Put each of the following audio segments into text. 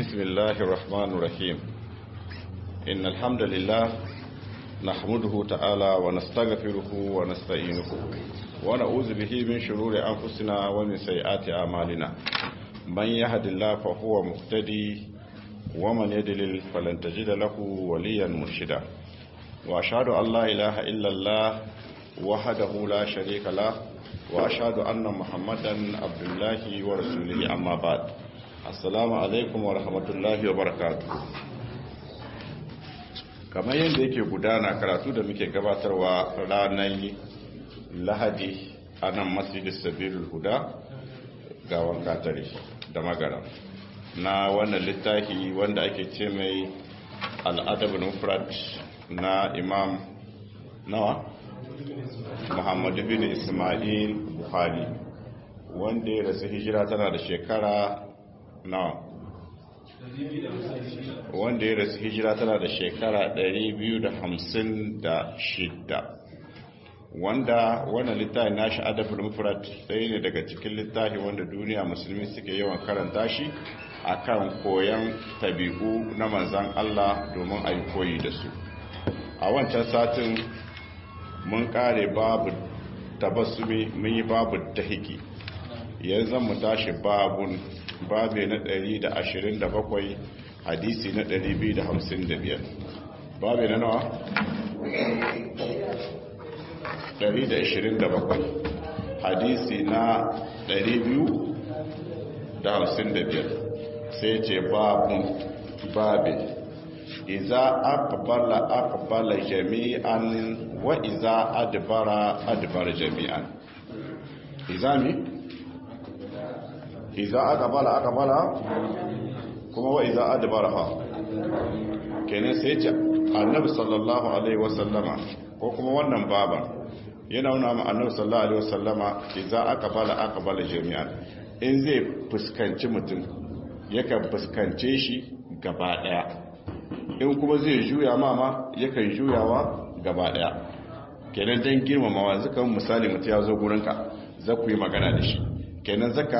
بسم الله الرحمن الرحيم إن الحمد لله نحمده تعالى ونستغفره ونستعينه ونعوذ به من شرور أنفسنا ومن سيئات أعمالنا من يهد الله فهو مهتدي ومن يدلل فلن تجد له وليا مرشدا وأشهد أن لا إله إلا الله وحده لا شريك له وأشهد أن محمدا عبد الله ورسوله أما بعد assalamu alaikum wa rahmatullahi wa barakatu kamar yadda yake gudana karatu da muke gabatarwa ranar lahadi a nan masjidis sabilul huda gawan katare da magara na wannan littafi wanda ake ce mai al'adabin mufrad na imam nawa muhammadu bin ismail buhari wanda ya rasu hijira tana da shekara nawa wanda ya rasu hijira tana da shekara 256 wanda wannan littafi nashi adabul mufrad sai ne daga cikin littafi wanda duniya musulmi suke yawan karanta shi akan koyan tabi'u na manzan Allah domin a yi koyi da su a wancan satin mun kare babu tabassumi mun yi babu tahiki yanzu mu tashi babun babe na 127 hadisi na 255 babe na nawa 127 hadisi na 255 sai ce babun babe iza aqbala aqbala jami'an wa iza adbara adbara jami'an izami iza aqbala aqbala kuma wa iza adbaraha kenan sai ce annabi sallallahu alaihi wasallama ko kuma wannan baba yana nuna ma annabi sallallahu alaihi wasallama iza aqbala aqbala jami'an in zai fuskanci mutum yakan fuskance shi gaba daya in kuma zai juya mama yakan juyawa gaba daya kenan dan girmamawa zakan misali mutum ya zo gurinka za ku yi magana da shi kenan zaka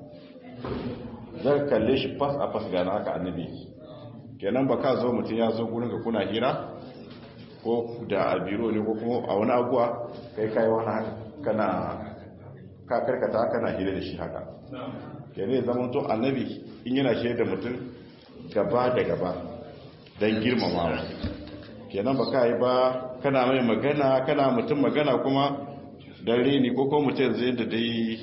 zan kalle shi fas a fas gana haka annabi kenan ba ka zo mutum ya zo gurin ka kuna hira ko da a biro ne ko kuma a wani abuwa kai kai wani kana ka karkata kana hira da shi haka kenan zaman to annabi in yana shi da mutum gaba da gaba don girmamawa kenan ba ka yi ba kana mai magana kana mutum magana kuma don reni ko kuma mutum zai da dai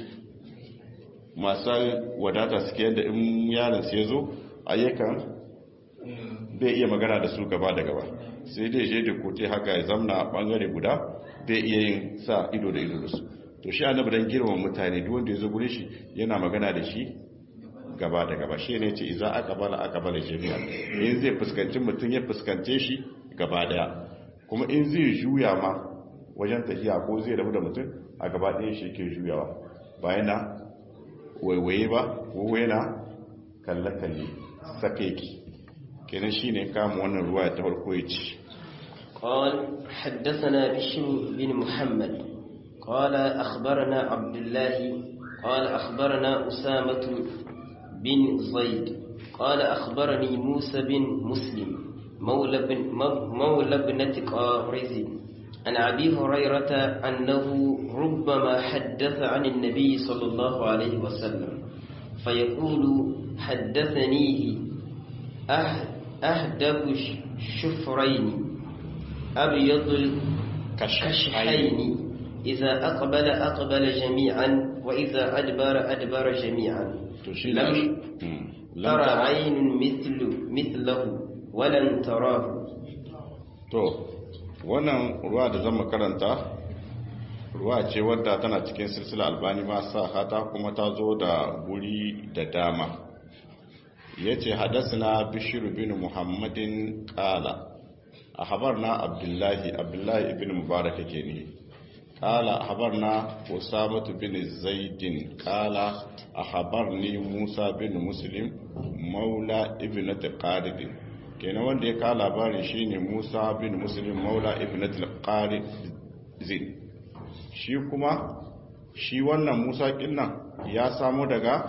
masu wadata suke yadda in yaron su ya zo ayyukan bai iya magana da su gaba da gaba sai dai je da kote haka ya zamna a bangare guda bai iya yin sa ido da ido da su to shi annabi dan girman mutane duk wanda ya zo gure shi yana magana da shi gaba da gaba shi ne ce iza aka bala aka bala jami'a in zai fuskanci mutum ya fuskance shi gaba daya kuma in zai juya ma wajen tafiya ko zai rabu da mutum a gaba ɗaya shi ke juyawa bayan na waiwaye ba ko yana kalle-kalle sakeki kenan shi ne kama wannan ruwa ta farko ya ci قال حدثنا بشر بن محمد قال أخبرنا عبد الله قال أخبرنا أسامة بن زيد قال أخبرني موسى بن مسلم مولى, بن مولى ابنة قارز عن أبي هريرة أنه ربما حدث عن النبي صلى الله عليه وسلم فيقول حدثنيه أهدب الشفرين أبيض الكشحين إذا أقبل أقبل جميعا وإذا أدبر أدبر جميعا لم ترى عين مثل مثله ولن تراه to wannan ruwa da zama karanta ruwa ce wadda tana cikin silsila albani ma sa hata kuma ta zo da guri da dama ya ce hadasina bishiru bin muhammadin kala a habar na abdullahi abdullahi ibn mubarak ke ne kala a habar na usamatu bin zaidin kala a habar ni musa bin muslim maula ibn taqaridin kenan wanda ya kawo labarin shine Musa bin Muslim Maula ibn al-Qarizin shi kuma shi wannan Musa kinnan ya samu daga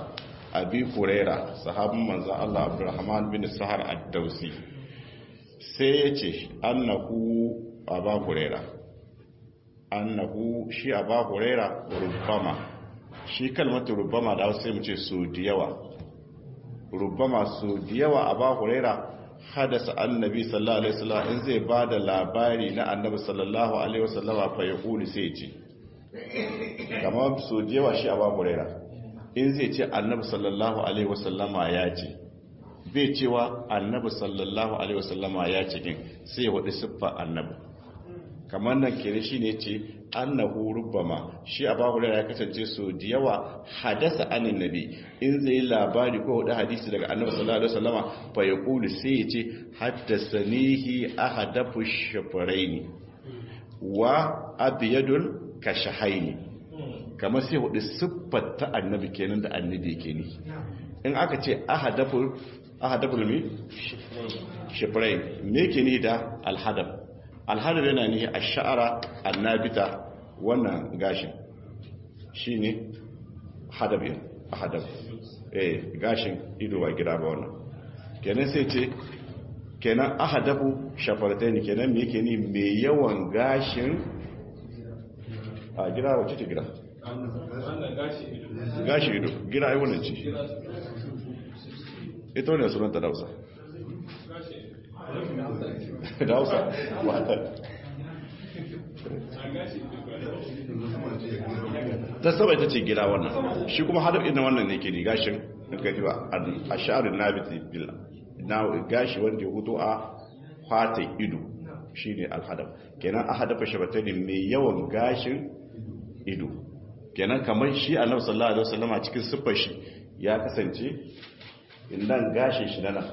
abi huraira sahabin manzan Allah abdurrahman bin sahar ad-dausi sai ya ce annahu aba huraira annahu shi aba huraira rubbama shi kalmatu rubbama da sai mu ce su da yawa rubbama su da yawa aba huraira hadasa annabi sallallahu alaihi wasallam in zai bada labari na annabi sallallahu alaihi wasallam fa yaqulu sai ya ce kamar su da yawa shi aba huraira in zai ce annabi sallallahu alaihi wasallama ya ce bai cewa annabi sallallahu alaihi wasallama ya ce din sai ya wadi siffa annabi kamar nan kere shi ne ce annahu rubbama shi a babu ya kasance so da yawa hadasa anin nabi in zai yi labari ko hudu hadisi daga annabi sallallahu alaihi wasallama fa ya kulu sai ya ce haddasanihi ahadafu shafaraini wa abyadul kashahaini kamar sai hudu siffar ta annabi kenan da annabi yake ni in aka ce ahadaful ahadaful mi shifrai me ke ni da alhadaf alhadaf yana ni a sha'ara annabita wannan gashin shine hadaf yin ahadaf eh gashin ido ba gida ba wannan kenan sai ce kenan ahadafu shafartaini kenan me yake ni mai yawan gashin a gida wacce ce gida gashi ido gira ai wannan ce ita wani sunanta dausa dausa ta saba ita ce gira wannan shi kuma hadar ina wannan ne ke ne gashin gaji ba a sha'arin nabiti bila na gashi wanda ya hutu a kwata ido shi ne alhadar kenan a hadafa shabatai ne mai yawan gashin ido kenan kamar shi annabi sallallahu alaihi wasallama cikin siffar shi ya kasance indan gashin shi nana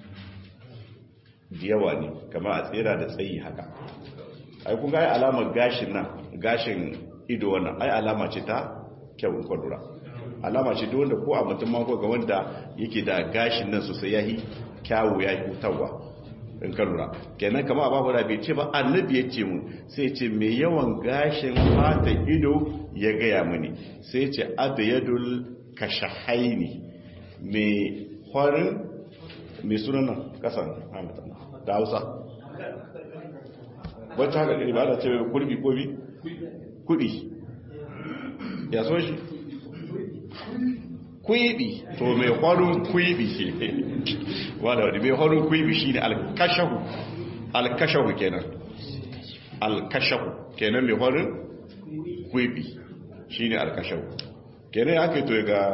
da yawa ne kamar a tsira da tsayi haka ai kun ga ai alamar gashin nan gashin ido wannan ai alama ce ta kyawun kwadura alama ce da wanda ko a mutum ma ko ga wanda yake da gashin nan sosai yayi kyawu yayi hutawa in ka lura kenan kama a babu bai ce ba annabi ya ce mu sai ce mai yawan gashin fata ido ya gaya mini sai ce abiyadul kashahaini mai kwarin mai sunan nan kasan hamatan da hausa wacce haka ɗari ba da ce kurbi ko bi kuɗi ya so shi kwibi to mai kwarin kwibi shi wadda wadda mai kwarin kwibi shi ne alkashahu alkashahu kenan alkashahu kenan mai kwarin kwibi shi ne alkashahu kenan ya aka yi to ga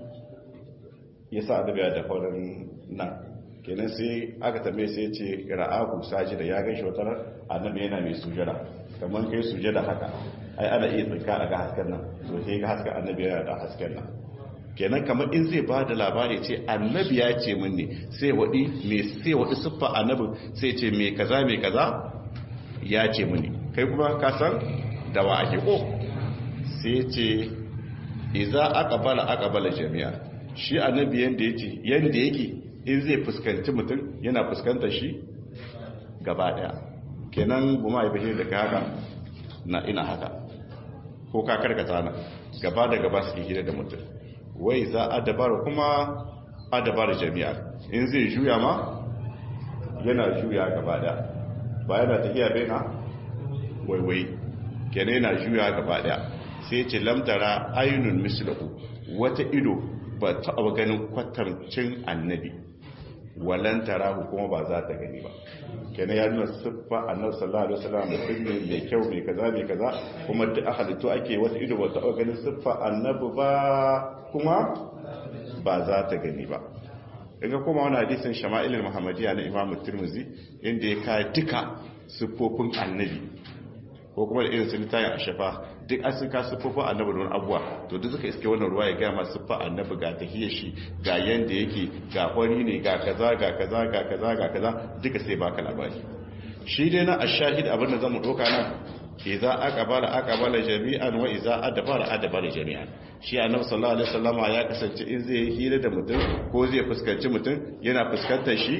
ya sa adabiya da kwarin nan kenan sai aka tambaye sai ce ra'ahu saji da ya gan shi wata annabi yana mai sujada kamar kai sujada haka ai ana iya tsinka a ga hasken nan so sai ga hasken annabi yana da hasken nan kenan kamar in zai ba da labari ce annabi ya ce min ne sai waɗi mai sai waɗi siffa annabi sai ce mai kaza mai kaza ya ce mini kai kuma ka san da wa ake ko sai ce iza aqbala aqbala jami'a shi annabi yanda yake yanda yake in zai fuskanci mutum yana fuskantar shi gaba daya kenan goma ya bashi da haka na ina haka ko ka karkata na gaba da gaba suke hira da mutum wai za a dabara kuma a dabara jami'a in zai juya ma yana juya gaba da ba yana tafiya bai na waiwai kenan yana juya gaba da sai ce lamtara ainihin mislahu wata ido ba taɓa ganin kwatancin annabi walan tarahu kuma ba za ta gani ba kenan ya nuna siffa annabi sallallahu alaihi wasallam mutum ne mai kyau mai kaza mai kaza kuma duk halittu ake wata ido ba ta ganin siffa annabi ba kuma ba za ta gani ba daga kuma wani hadisin shama'ilul muhammadiyya na imam tirmizi inda ya kai duka siffofin annabi ko kuma da irin sun tayin a shafa duk an sun ka siffofin annabi da wani abuwa to duk suka iske wannan ruwa ya gaya masu siffa annabi ga tahiyar shi ga yanda yake ga kwari ne ga kaza ga kaza ga kaza ga kaza duka sai baka labari shi dai na ashahid abin da zamu doka nan idza aqbala aqbala jami'an wa idza adbara adbara jami'an shi annabi sallallahu alaihi wasallam ya kasance in zai hira da mutum ko zai fuskanci mutum yana fuskantar shi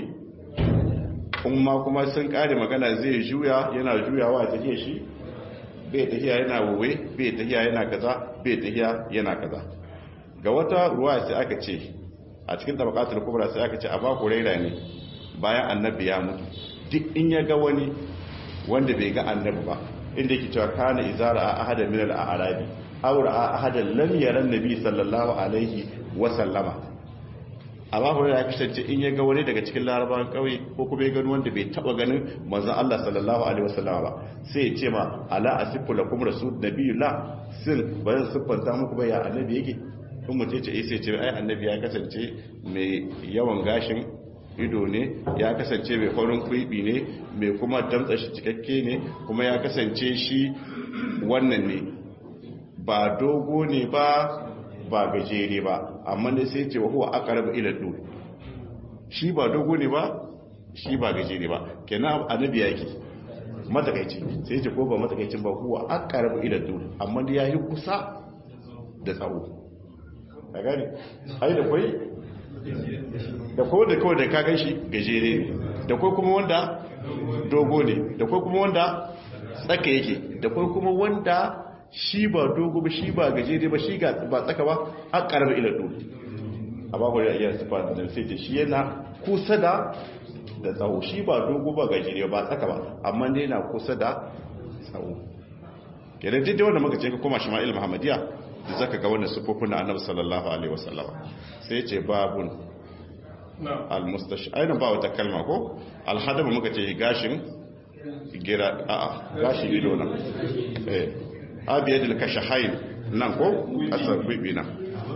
kuma kuma sun kare magana zai juya yana juyawa ta shi bai tahiya yana wuwe bai tahiya yana kaza bai tahiya yana kaza ga wata ruwa sai aka ce a cikin tabaqatul kubra sai aka ce aba huraira ne bayan annabi ya mutu duk in ya ga wani wanda bai ga annabi ba inda yake cewa kana izara a ahadan min al-arabi aw ra'a ahadan lam yara annabi sallallahu alaihi wa sallama amma hurairah ya kasance in ya ga wani daga cikin larabawan kauye ko kuma ya gani wanda bai taba ganin manzon Allah sallallahu alaihi wa sallama ba sai ya ce ma ala asifu lakum rasul nabiyullah sin ba zan siffanta muku ba ya annabi yake in mutum ce sai ce ai annabi ya kasance mai yawan gashin ido ne ya kasance mai farin kwibi ne mai kuma damtsa shi cikakke ne kuma ya kasance shi wannan ne ba dogo ne ba ba gajere ba amma ne sai ce wa huwa aqrabu ila dur shi ba dogo ne ba shi ba gajere ba kenan annabi yake matakaici sai ce ko ba matakaicin ba huwa aqrabu ila dur amma ya yi kusa da tsawo a gani ai da kwai da kwai da kawai da ka gan shi gajere ne da kwai kuma wanda dogo ne da kwai kuma wanda tsaka yake da kwai kuma wanda shi ba dogo ba shi ba gajere ba shi ba tsaka ba a karar ila dole a ba kwari a iya sufa da sai ce shi yana kusa da da tsawo shi ba dogo ba gajere ba tsaka ba amma ne yana kusa da tsawo kenan duk da wanda muka ce ka koma shima'il muhammadiya da zaka ga wannan sufofin na annabi sallallahu alaihi wasallam sai ce babun al-mustash ainihin ba wata kalma ko alhadaba muka ce gashin gira a gashin ido nan eh abiyadil kashahain nan ko asar bibi nan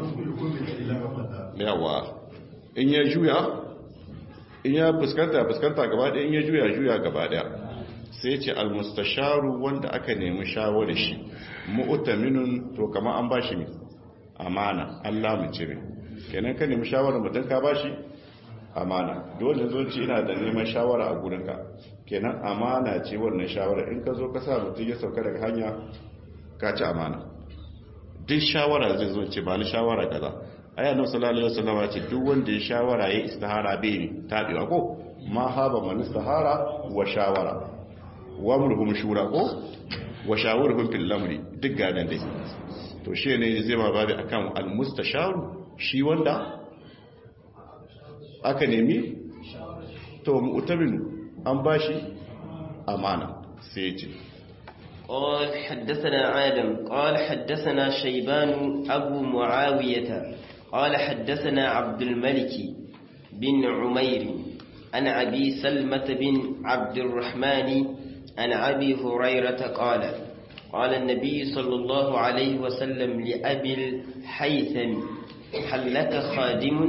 yawa in ya juya in ya fuskanta fuskanta gaba ɗaya in ya juya juya gaba ɗaya sai ce al-mustasharu wanda aka nemi shawarar shi mu'taminun to kamar an bashi ne amana Allah mu ce kenan ka nemi shawarar mutum ka bashi amana dole zo ce ina da neman shawara a gurinka kenan amana ce wannan shawara in ka zo ka sa mutum ya sauka daga hanya ka ci amana duk shawara zai zo ce ba ni shawara kaza aya nan sallallahu alaihi wasallam ce duk wanda ya shawara ya istihara bai ne tabewa ko ma haba man istihara wa shawara wa murhum shura ko wa shawurhum fil amri duk gadan dai to shi ne zai ma babu akan al mustasharu shi wanda aka nemi to mu'tamin an bashi amana sai ya ce قال حدثنا آدم قال حدثنا شيبان أبو معاوية قال حدثنا عبد الملك بن عمير عن أبي سلمة بن عبد الرحمن عن أبي هريرة قال قال النبي صلى الله عليه وسلم لأبي الحيثم هل لك خادم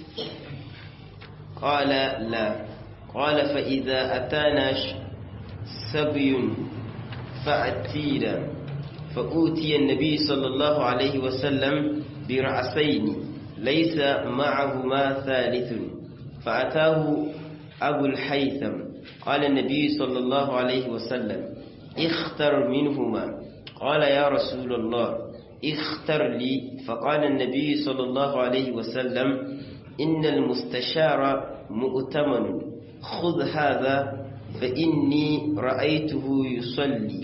قال لا قال فإذا أتانا سبي فأتينا فأوتي النبي صلى الله عليه وسلم برأسين ليس معهما ثالث فأتاه أبو الحيثم قال النبي صلى الله عليه وسلم اختر منهما قال يا رسول الله اختر لي فقال النبي صلى الله عليه وسلم إن المستشار مؤتمن خذ هذا فإني رأيته يصلي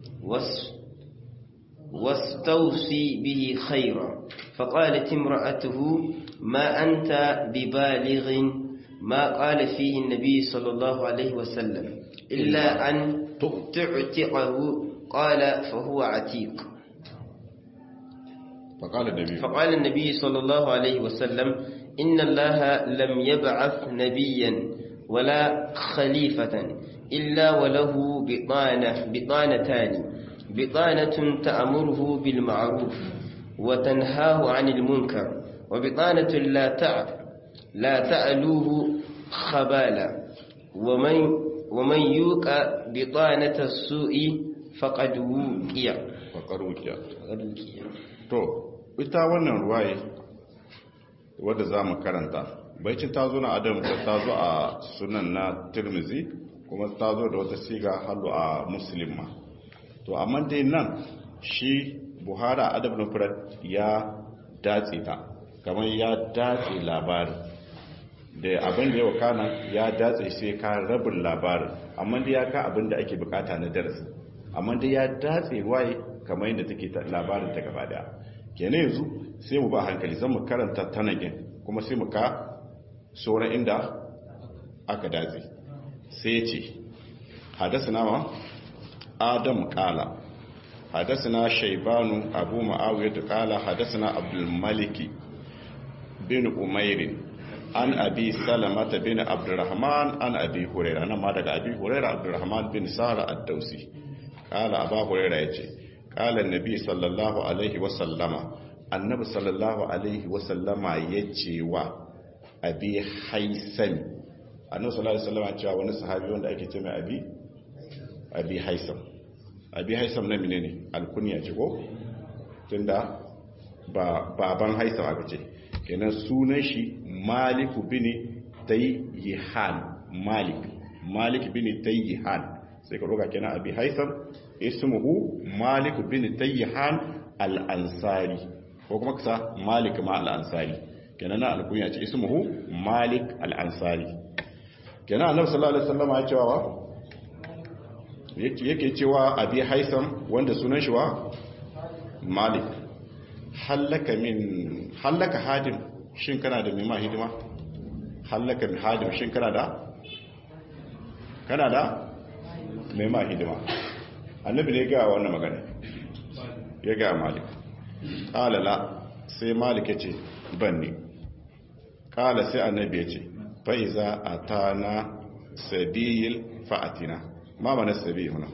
واستوصي به خيرا فقالت امرأته ما أنت ببالغ ما قال فيه النبي صلى الله عليه وسلم إلا أن تعتقه قال فهو عتيق فقال النبي فقال النبي صلى الله عليه وسلم إن الله لم يبعث نبيا ولا خليفة إلا وله بطانة بطانتان بطانة تأمره بالمعروف وتنهاه عن المنكر وبطانة لا تع لا تألوه خبالا ومن ومن يوق بطانة السوء فقد وقيا فقد وقيا to ita wannan ruwaye wadda za mu karanta baicin ta zo na adam ta zo a sunan na tirmizi kuma ta zo da wata siga halu a muslim ma to amma dai nan shi buhara adab na furat ya datse ta kamar ya datse labarin da abin da ya wakana ya datse sai ka rabin labarin amma dai ya ka abin da ake bukata na darasi amma dai ya datse waye kamar yadda take labarin ta gaba daya kenan yanzu sai mu ba hankali zan mu karanta tanagin kuma sai mu ka sauran inda aka datse sai ce hadasana ma adam kala hadasana shaibanu abu ma'awiyar kala hadasana abdulmaliki bin umairin an abi salamata bin abdurrahman an abi huraira nan ma daga abi huraira abdurrahman bin sara ad-dausi kala aba huraira yace kala annabi sallallahu alaihi wa sallama annabi sallallahu alaihi wa sallama yace wa abi haisam annabi sallallahu alaihi wasallam cewa wani sahabi wanda ake ce mai abi abi haisam abi haisam na menene alkunya ce ko tunda ba baban haisam aka ce kenan sunan shi maliku bin tayyihan malik malik bin tayyihan sai ka roga kenan abi haisam ismuhu malik bin tayyihan al-ansari ko kuma kasa malik ma al-ansari kenan na alkunya ce ismuhu malik al-ansari kenan annabi sallallahu alaihi wasallam ya cewa yake cewa abi haisam wanda sunan shi wa malik hallaka min hallaka hadim shin kana da mai ma hidima hallaka min hadim shin kana da kana da mai ma hidima annabi ne ga wannan magana ya ga malik qala la sai malik ya ce banni qala sai annabi ya ce fa iza atana sabil fa'atina ma mana sabil huna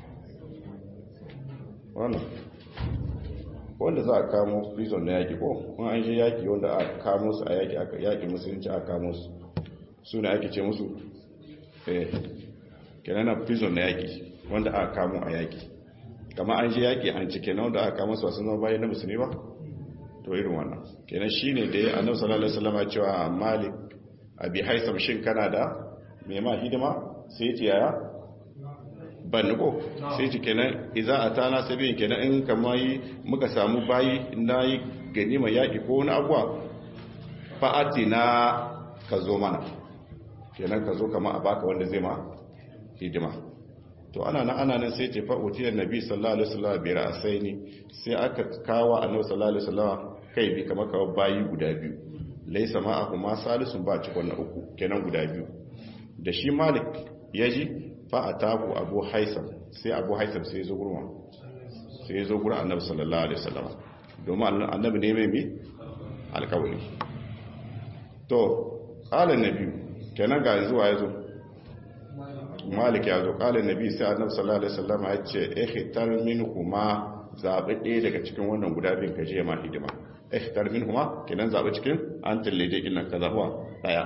wannan wanda za a kamo prison na yaki ko kuma an shi yaki wanda a kamo su a yaki aka yaki musulunci a kamo su su ne ake ce musu eh kenan prison na yaki wanda aka kamo a yaki kama an shi yaki an cike na wanda aka kamo su wasu zama bayan na musulmi ba to irin wannan kenan shine da ya annabi sallallahu alaihi wasallam cewa malik abi haisam shin kana da mai ma hidima sai ce yaya ban ko sai ce kenan iza a tana sabiyin kenan in kama yi muka samu bayi na yi ganima yaƙi ko wani abuwa fa'ati na ka zo mana kenan ka zo kama a baka wanda zai ma hidima to ana nan ana nan sai ce fa'utiyar nabi sallallahu alaihi wasallam bai ra'asai ne sai aka kawo annabi sallallahu alaihi wasallam kai bi kamar kawo bayi guda biyu laisa ma kuma salisun ba cikon na uku kenan guda biyu da shi malik ya ji fa a tabu abu haisam sai abu haisam sai zo gurma sai zo gura annabi sallallahu alaihi wasallam domin annabi ne mai mi alkawari to qala nabi kenan ga zuwa ya zo malik ya zo qala nabi sai annabi sallallahu alaihi wasallam ya ce ikhtar minhuma zabi ɗaya daga cikin wannan guda biyun ka je ma hidima ikhtar minhuma kenan zabi cikin an tallaje kin nan kaza huwa daya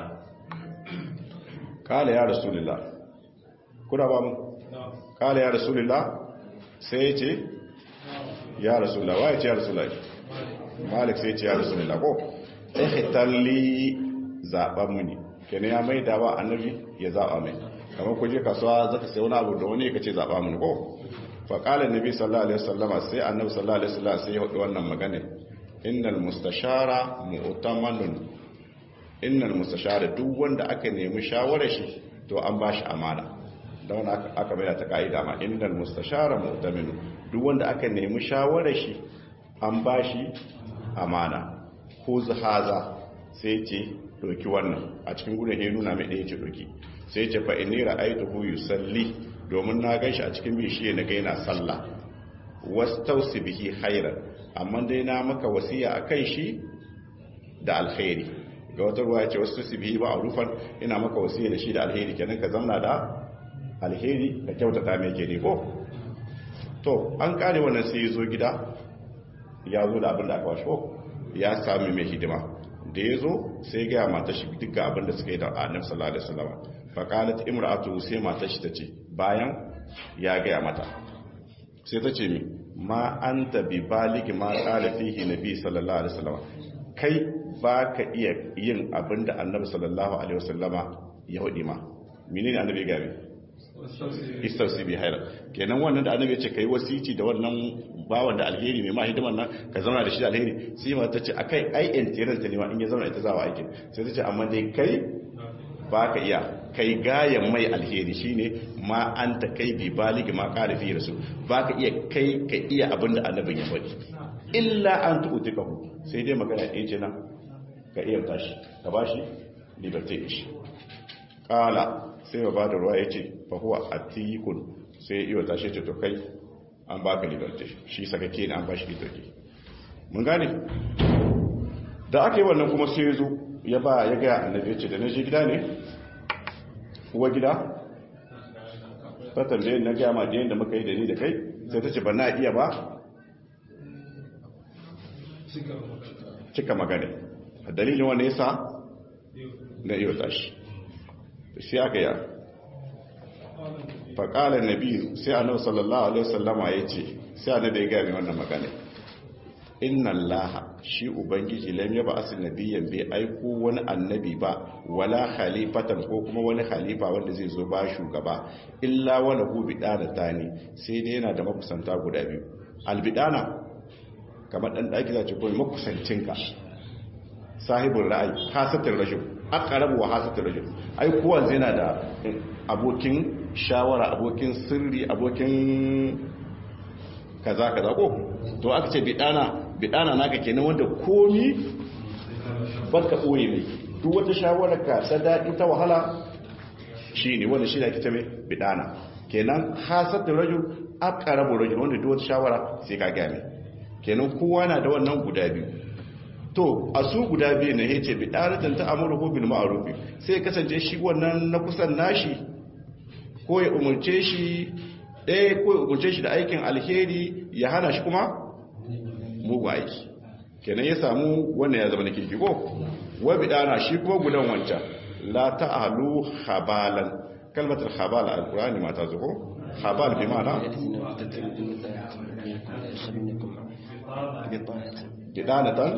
kala ya rasulullah kuna ba mu kala ya rasulullah sai ya ce ya rasulullah waye ce ya rasulullah malik sai ya ce ya rasulullah ko ihtalli zaban muni kenan ya mai da ba annabi ya zaba mai kamar kuje kasuwa zaka sai wani abu da wani ka ce zaba muni ko fa qala annabi sallallahu alaihi wasallama sai annabi sallallahu alaihi wasallam sai ya hudu wannan magana innal mustashara mu'tamanun innal mustashara duk wanda aka nemi shawarar shi to an bashi amana da wanda aka bayyana ta kaida ma innal mustashara mu'tamin duk wanda aka nemi shawarar shi an bashi amana ko zahaza sai ce doki wannan a cikin gudun ya nuna mai ɗaya ce doki sai ce fa inni ra'aytuhu yusalli domin na ganshi a cikin bishiye na ga yana sallah wastausi bihi khairan amma dai na maka wasiya akan shi da alkhairi ga wata ruwa ce wasu su bihi ba a rufan ina maka wasiya da shi da alheri kenan ka zamna da alheri ka kyautata mai ke ko to an kare wannan sai ya zo gida ya zo da abin da aka washe ko ya sami mai hidima da ya zo sai gaya mata shi duka abin da suka yi da annabi sallallahu alaihi wasallam fa qalat imra'atu sai mata shi tace bayan ya gaya mata sai ta ce mi ma anta bi baligi ma qala fihi nabi sallallahu alaihi wasallam kai ba ka iya yin abin da annabi sallallahu alaihi wasallama ya hudi ma menene annabi gabe istausi bi haira kenan wannan da annabi ya ce kai wasici da wannan bawan da alheri mai ma hidiman nan ka zauna da shi da alheri sai ma ta ce akai ai entiran ta ne ma in ya zauna ita zawa aikin sai ta ce amma dai kai ba ka iya kai gayan mai alheri shine ma anta kai bi baligi ma qala fi rasul ba ka iya kai ka iya abin da annabin ya faɗi illa an tu'tikahu sai dai magana ɗaya ce nan ka iya tashi ka ba shi liberty shi kala sai ba da ruwa ya ce fahuwa a tikun sai ya iya tashi ce to kai an ba ka liberty shi sakake ne an ba shi liberty mun gane da aka yi wannan kuma sai ya zo ya ba ya gaya annabi ya ce da na je gida ne uwa gida ta tambaye na gaya ma da muka yi da ni da kai sai ta ce ba na iya ba cika magana a dalilin wanda ya sa na iya tashi sai aka yi faƙalar nabi sai annabi sallallahu alaihi wasallama ya ce sai annabi ya gaya mai wannan magana inna allaha shi ubangiji lam yaba asil nabiyyan bai aiko wani annabi ba wala khalifatan ko kuma wani khalifa wanda zai zo ba shugaba illa wala hu bidana tani sai dai yana da makusanta guda biyu albidana kamar dan daki zace ko makusancinka sahibul ra'ayi hasatul rajul aqrabu wa hasatul rajul ai kowa zai yana da abokin shawara abokin sirri abokin kaza kaza ko to aka ce bidana bidana naka kenan wanda komi baka boye mai duk wata shawara ka ta dadi ta wahala shine wanda shi da ake ce mai bidana kenan hasatul rajul aqrabu rajul wanda duk wata shawara sai ka gane kenan kowa na da wannan guda biyu to a su guda biyu ne yace bidanatan ta amuru bil ma'ruf sai kasance shi wannan na kusan nashi ko ya umurce shi ɗaya ko ya umurce shi da aikin alheri ya hana shi kuma mugu aiki kenan ya samu wannan ya zama na kirki ko wa bidana shi kuma gudan wancan la ta'alu khabalan kalmatar khabal alqur'ani ma ta zuko khabal bi ma'ana bidanatan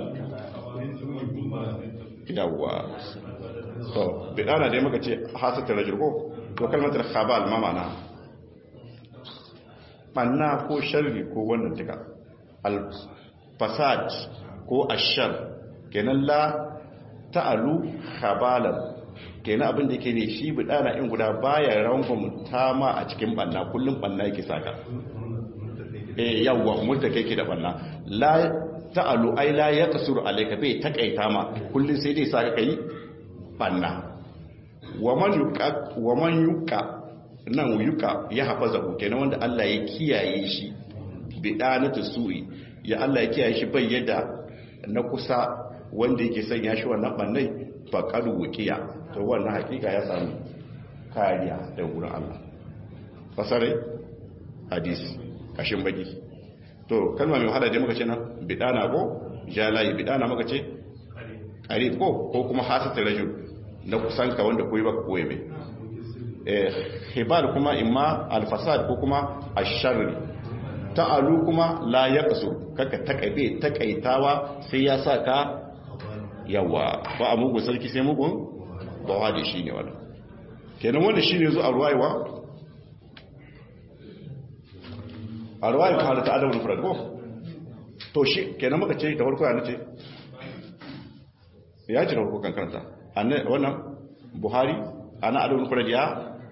yawwa to bidana dai muka ce hasatar rajul ko to kalmatar khabal ma ma'ana banna ko sharri ko wannan tuka al-fasad ko ashar kenan la ta'alu khabalan kenan abin da yake ne shi bidana in guda baya rangon tama a cikin banna kullum banna yake saka eh yawwa mutta kake da banna la ta'alu ai la yaqsuru alayka bai takaita ma kullum sai dai saka kai banna wa man yuqa wa man yuqa nan yuqa ya hafaza kenan wanda Allah ya kiyaye shi bidanatu su'i ya Allah ya kiyaye shi bai yadda na kusa wanda yake sanya shi wannan bannai faqad wuqiya to wannan hakika ya samu kariya da gurin Allah fasare hadisi kashin baki to kalma mai wahala da muka ce nan bidana ko jalayi bidana muka ce qarib ko ko kuma hasatul rajul na kusanka wanda koyi baka koyi mai eh hibal kuma imma alfasad ko kuma asharri ta'alu kuma la yaqsu kaka takaibe takaitawa sai ya saka yawa ba a mugun sarki sai mugun ba wa da shi ne wannan kenan wanda shine zo a ruwaiwa a ruwaiwa ta halatta adabul mufrad ko to shi kenan muka ce da farko ya nace ya ji da farko kan karanta wannan buhari ana adabul mufrad ya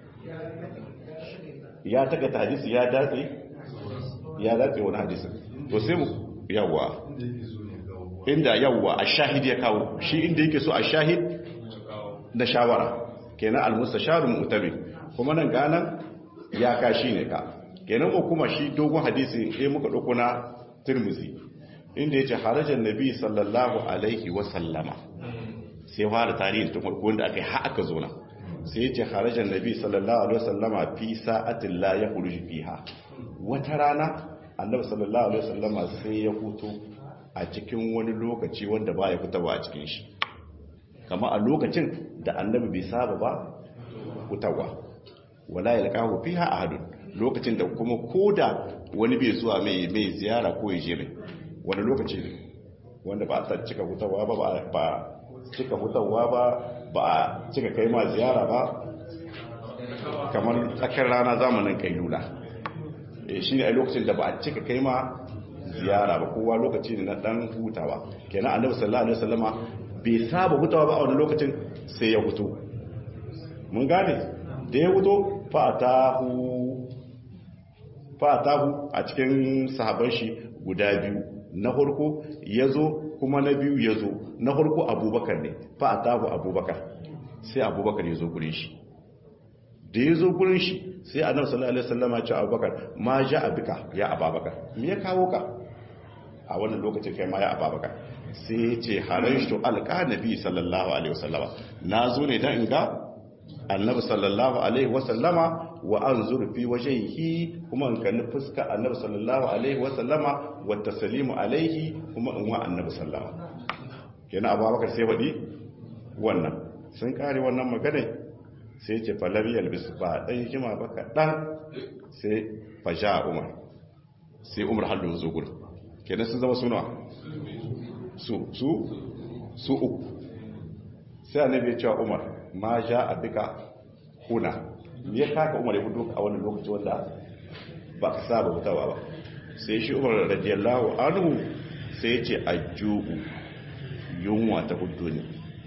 ya taka hadisi ya datse ya datse wani hadisi to sai mu yawa inda yawa a shahid ya kawo shi inda yake so a shahid da shawara kenan al-mustasharu mu'tabi kuma nan ganan ya kashi ne ka kenan mu kuma shi dogon hadisi eh muka dauko na Tirmidhi inda yace harajan nabi sallallahu alaihi wa sallama sai fara tarihin tun farko wanda akai har aka zo na sai yace harajan nabi sallallahu alaihi wa sallama fi sa'atin la yakhruj fiha wata rana annabi sallallahu alaihi wa sallama sai ya huto a cikin wani lokaci wanda ba ya fitawa a cikin shi kama a lokacin da annabi bai saba ba fitawa wala yalqahu fiha ahadun lokacin da kuma koda wani bai zuwa mai mai ziyara ko ya je mai wani lokaci ne wanda ba a cika fitawa ba ba cika fitawa ba ba a cika kai ma ziyara ba kamar tsakar rana zamanin kailula shi ne a lokacin da ba a cika kai ma ziyara ba kowa lokaci ne na dan hutawa kenan annabi sallallahu alaihi wasallama bai saba hutawa ba a wani lokacin sai ya hutu mun gane da ya huto fatahu fatahu a cikin sahaban shi guda biyu na farko yazo kuma na biyu ya zo na farko abubakar ne fa a tabu abubakar sai abubakar ya zo gurin shi da ya zo gurin shi sai annabi sallallahu alaihi wasallam ya ce abubakar ma ja abika ya ababakar me ya kawo ka a wannan lokacin kai ma ya ababakar sai ya ce harashtu alqa nabi sallallahu alaihi wasallama na zo ne dan in ga annabi sallallahu alaihi wasallama wa anzur fi wajhihi kuma in kalli fuska annabi sallallahu alaihi wasallama wa taslimu alaihi kuma in wa annabi sallama kenan abubakar sai wadi wannan sun kare wannan magana sai ce falam yalbis ba dan hikima ba kaɗan sai faja umar sai umar hallu zo gudu kenan sun zama suna su su su uku sai annabi ya cewa umar ma ja abika kuna ya kaka umar ya fito a wannan lokaci wanda ba ka saba mutawa ba sai shi umar radiyallahu anhu sai ya ce ajju'u yunwa ta hudu ne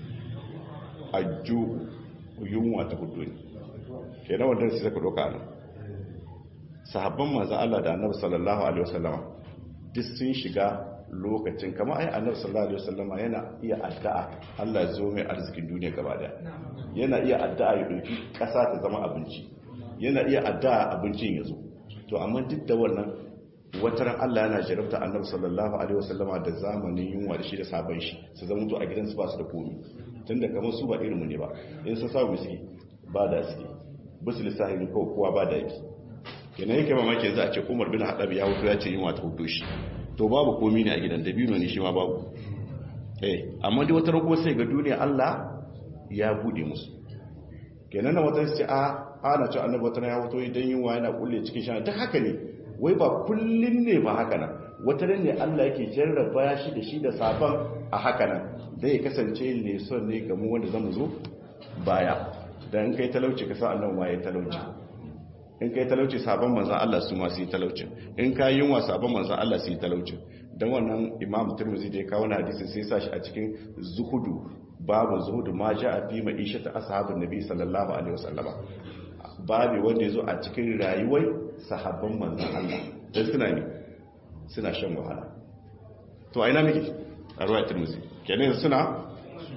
ajju'u yunwa ta hudu ne ke na wanda sai ka doka nan sahabban manzo Allah da Annabi sallallahu alaihi wasallama duk sun shiga lokacin kamar ai Annabi sallallahu alaihi wasallama yana iya addu'a Allah ya zo mai arzikin duniya gaba daya yana iya addu'a ya dauki kasa ta zama abinci yana iya addu'a abincin ya zo to amma duk da wannan wataran Allah yana jarabta Annabi sallallahu alaihi wasallama da zamanin yunwa da shi da sabon shi su zama to a gidansu ba su da komai tunda kamar su ba irinmu ne ba in sun samu miski ba da suke bisu lissahi ne kawai kowa ba da yake kenan yake mamaki yanzu a ce umar bin haɗab ya hutu ya ce yin wata hutu shi to babu komi ne a gidan dabino ne shi ma babu eh amma dai wata kuma sai ga duniya Allah ya bude musu kenan na wata ce a ana ce annabi wata ya hutu idan yunwa yana kulle cikin shana duk haka ne wai ba kullun ne ba haka nan wata ne Allah yake jarraba shi da shi da sabon a haka nan da ya kasance ne son ne ga mu wanda zamu zo baya dan kai talauci ka sa Allah waye talauci in kai talauci sabon manzon Allah su ma su yi talaucin in ka yunwa sabon manzon Allah su yi talaucin dan wannan Imam Tirmidhi da ya kawo na hadisin sai sa shi a cikin zuhudu babu zuhudu ma ja'a fi ma'ishati ashabin nabi sallallahu alaihi wasallama babu wanda yazo a cikin rayuwar sahabban manzon Allah dan suna ne suna shan wahala to a ina miki a ruwa Tirmidhi kenan suna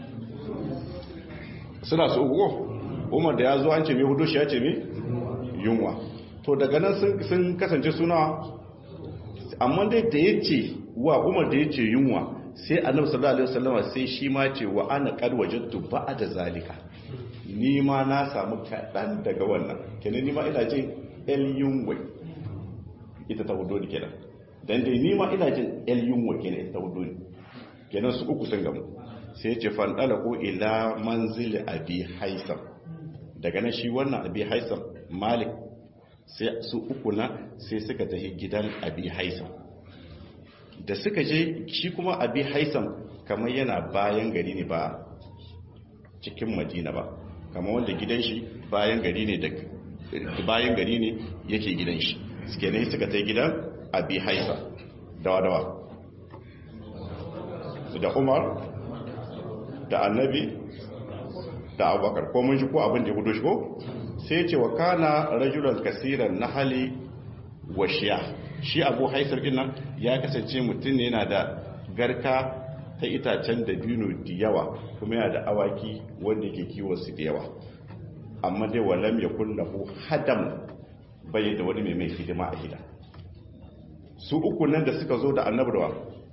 suna su uku umar da ya zo an ce mai hudu shi ya ce mai yunwa to daga nan sun kasance suna amma dai da ya ce wa umar da ya ce yunwa sai annabi sallallahu alaihi wasallama sai shi ma ce wa ana qad wajadtu ba'da zalika ni ma na samu kaɗan daga wannan kenan ni ma ina jin el yunwa ita ta hudu ne kenan dan dai ni ma ina jin el yunwa kenan ita ta hudu ne kenan su uku sun gamu sai ce fandala ko ila manzili abi haisam daga nan shi wannan abi haisam malik sai su uku na sai suka tafi gidan abi haisam da suka je shi kuma abi haisam kamar yana bayan gari ne ba cikin madina ba kamar wanda gidan shi bayan gari ne da bayan gari ne yake gidan shi suke ne suka tafi gidan abi haisam dawa-dawa da umar da annabi da abubakar ko mun shi ko abin da ya hudu shi ko sai ce wa kana rajulan kasiran nahali wa shiya shi abu haisar din nan ya kasance mutum ne yana da garka ta itacen da bino da yawa kuma yana da awaki wanda yake kiwon su da yawa amma dai walam ya kullahu hadam bai da wani mai mai hidima a gida su uku nan da suka zo da annabarwa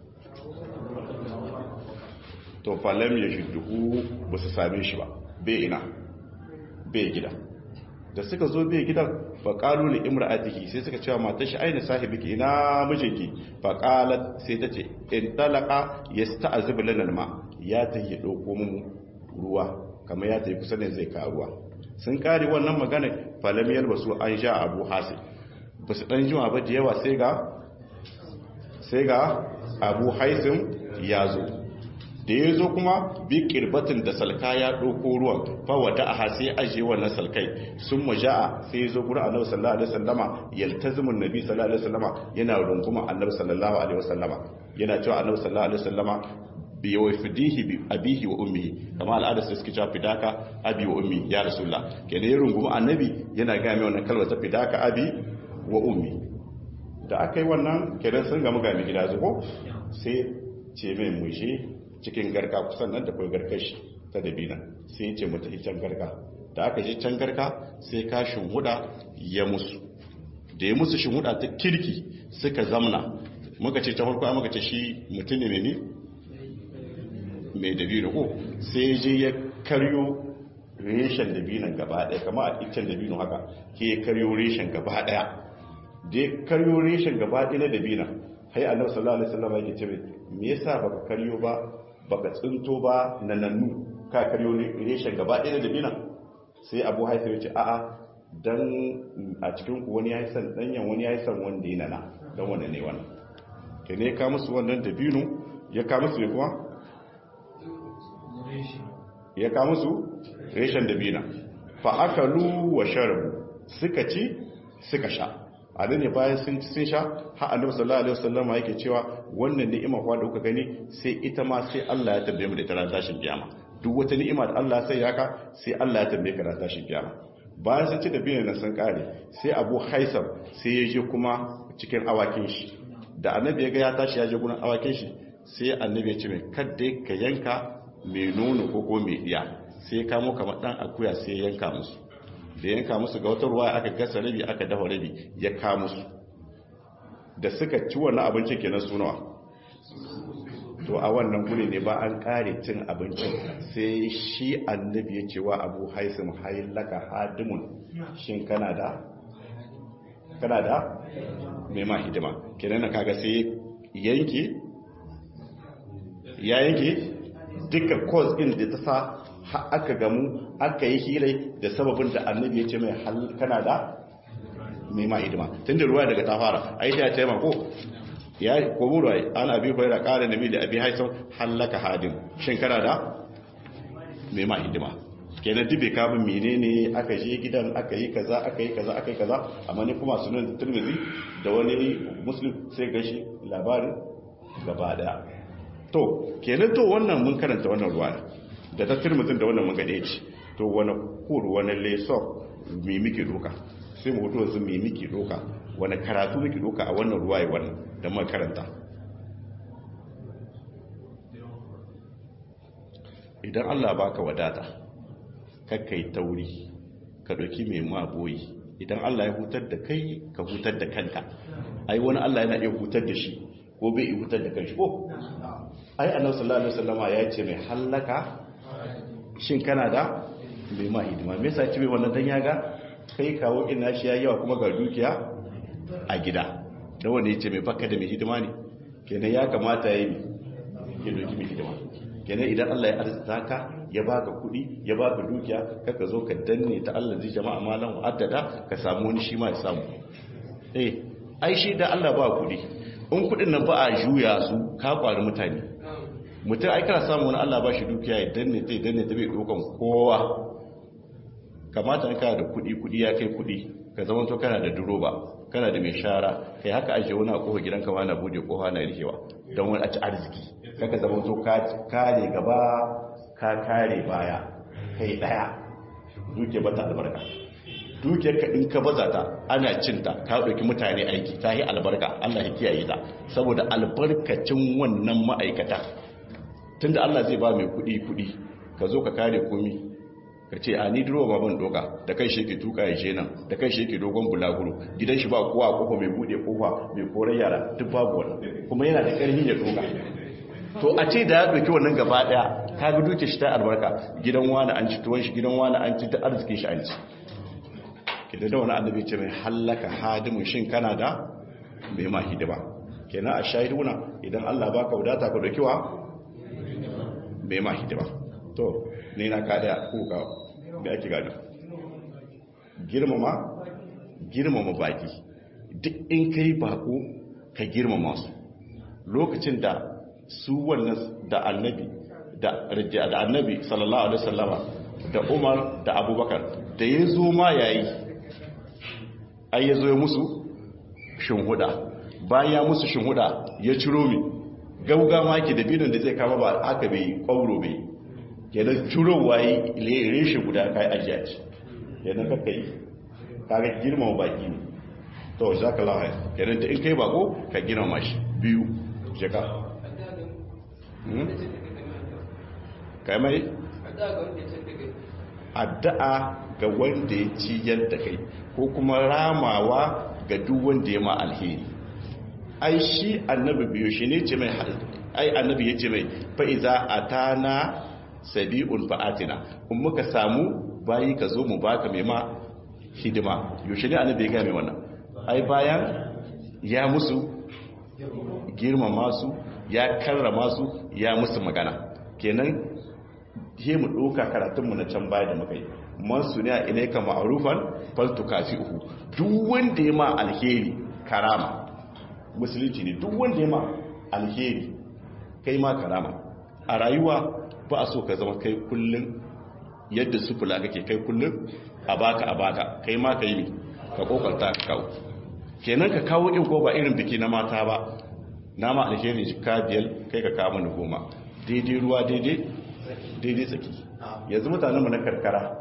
to falam ya shidduhu ba su same shi ba bai ina bai gida da suka zo bai gidan faƙalu ne imra'atihi sai suka cewa matar shi aina sahibiki ina mijinki faƙalat sai ta ce in talaka ya sta'azibu lana ma ya ta yi ɗauko mu ruwa kamar ya ta yi kusa ne zai ka ruwa sun kare wannan magana falam yalbasu an sha abu hasi ba su ɗan jima ba da yawa sai ga sai ga abu haisim ya zo da ya zo kuma bi kirbatin da salka ya ɗauko ruwan fawata a sai ajiye wannan salkai sun maja'a sai ya zo gura annabi sallallahu alaihi wasallama yaltazimun nabi sallallahu alaihi wasallama yana runguma annabi sallallahu alaihi wasallama yana cewa annabi sallallahu alaihi wasallama bi yawfidihi bi abihi wa ummihi kama al'ada sai suke cewa fidaka abi wa ummi ya rasulullah kenan ya runguma annabi yana ga mai wannan kalmar ta fidaka abi wa ummi da aka yi wannan kenan sun gamu ga mai gida zuko sai ce mai mushe cikin garka kusan nan da kai garkar shi ta dabina sai ya ce mata can garka da aka je can garka sai ka huda ya musu da ya musu huda ta kirki suka zamna muka ce ta farko muka ce shi mutum ne ne mai dabino ko sai je ya karyo reshen dabinan gaba daya kama a iccen dabino haka ke ya karyo reshen gaba daya da ya karyo reshen gaba daya na dabina hai annabi sallallahu alaihi wasallam yake ce me yasa baka karyo ba baka tsinto ba nanannu ka karyo reshen gaba daya na dabina sai abu haifa ya ce a'a dan a cikin ku wani ya yi san danyen wani ya yi san wanda ya nana dan wanda ne wannan ke ne ya ka musu wannan dabino ya ka musu ne kuma ya ka musu reshen dabina fa akalu wa sharabu suka ci suka sha abin ne bayan sun ci sun sha har annabi sallallahu alaihi wasallam yake cewa wannan ni'ima kwa da kuka gani sai ita ma sai Allah ya tambaye mu da ita ran tashin kiyama duk wata ni'ima da Allah sai yaka sai Allah ya tambaye ka ran tashin kiyama bayan sun ci dabina nan sun kare sai Abu Haisam sai ya je kuma cikin awakin shi da annabi ya ga ya tashi ya je gurin awakin shi sai annabi ya ce mai kadda ka yanka mai nono ko ko mai diya sai ya kamo kamar dan akuya sai ya yanka musu da yanka musu ga wata ruwa aka gasa rabi aka dafa rabi ya ka musu da suka ci wannan abincin kenan sunawa to a wannan guri ne ba an kare cin abincin sai shi annabi ya ce wa abu haisim hailaka hadimun shin kana da kana da mai ma hidima kenan na kaga sai yanke ya yanke dukkan cause din da ta sa aka gamu aka yi hirai da sababin da annabi ya ce mai kana da mai ma hidima tun da ruwa daga ta fara aisha ya ce ma ko ya komo ruwa ana bi kwaira kare nabi da abi haisan hallaka hadin shin kana da mai ma hidima kenan dube kamun menene aka je gidan aka yi kaza aka yi kaza aka yi kaza amma ne kuma sunan turmizi da wani muslim sai gashi labarin gaba daya to kenan to wannan mun karanta wannan ruwa da ta turmizin da wannan mun gade ci to wani kur wani lesson me muke doka sai mu hoto yanzu me muke doka wani karatu muke doka a wannan ruwa ya wannan da muka karanta idan Allah baka wadata kakkai tauri ka ɗauki mai maboyi idan Allah ya hutar da kai ka hutar da kanka ai wani Allah yana iya hutar da shi ko bai iya hutar da kanshi ko ai annabi sallallahu alaihi wasallama ya ce mai hallaka shin kana da mai ma hidima me yasa ce mai wannan dan yaga kai kawo ina shi ya yawa kuma ga dukiya a gida da wanda ya ce mai baka da mai hidima ne kenan ya kamata ya yi ya doki mai hidima kenan idan Allah ya arzita ka ya baka kuɗi ya baka dukiya kaka zo ka danne ta Allah zai jama'a malan wa'addada ka samu wani shi ma ya samu eh ai shi da Allah ba kuɗi in kuɗin nan ba a juya su ka kwari mutane mutum ai kana samu wani Allah ba shi dukiya ya danne ta ya danne ta bai dokan kowa kamata in kana da kuɗi kuɗi ya kai kuɗi ka zama to kana da duroba kana da mai shara kai haka ajiye wani a kofa gidanka ma na bude kofa na rikewa don wani a ci arziki kaka zama to ka kare gaba ka kare baya kai daya duke bata albarka dukiyar ka in ka baza ta ana cinta ka dauki mutane aiki ta yi albarka Allah ya kiyaye ta saboda albarkacin wannan ma'aikata tunda Allah zai ba mai kudi kudi ka zo ka kare komi ka ce a ni duro ba ban doka da kai shi ke tuka ya je nan da kai shi ke dogon bulaguro gidan shi ba kowa kofa mai bude kofa mai koren yara duk babu wani kuma yana da karfi ya doka to a ce da ya ɗauki wannan gaba ɗaya ka ga duke shi ta albarka gidan wani an ci tuwon shi gidan wani an ci ta arzikin shi an ci kidan da wani annabi ce mai hallaka hadimun shin kana da mai ma hidima kenan a shahiduna idan Allah baka wadata ka dauki wa mai ma hidima to ne na ka da ko ka me ake gado girmama girmama baki duk in kai bako ka girmama su lokacin da su wannan da annabi da da annabi sallallahu alaihi wasallama da Umar da Abubakar da ya zo ma yayi ai ya zo ya musu shinhuda bayan ya musu shinhuda ya ciro mi gauga ma ke da bidon da zai kama ba aka bai kwauro bai kenan ciro waye reshe guda kai ajiya ce kenan kaka yi kaga girmama baki ne to jazakallahu khair kenan da in kai bako ka girmama shi biyu jaka kai mai addu'a ga wanda ya ciyar da kai ko kuma ramawa ga duk wanda ya ma alheri ai shi annabi biyo shi ne ce mai ai annabi ya ce mai fa'iza a tana sabi'un fa'atina in muka samu bayi ka zo mu baka mai ma hidima yaushe ne annabi ya gaya mai wannan ai bayan ya musu girmama su ya karrama su ya musu magana kenan he mu ɗauka karatunmu na can baya da muka yi man su ne a ilaika ma'arufan faltu kafi uku duk wanda ya ma alheri karama musulunci ne duk wanda ya ma alheri kai ma karama a rayuwa ba a so ka zama kai kullum yadda sufula kake kai kullum a baka a baka kai ma ka yi ka kokarta ka kawo kenan ka kawo in ko ba irin biki na mata ba na ma alheri jika biyar kai ka kawo mana goma daidai ruwa daidai daidai tsaki yanzu mutanenmu na karkara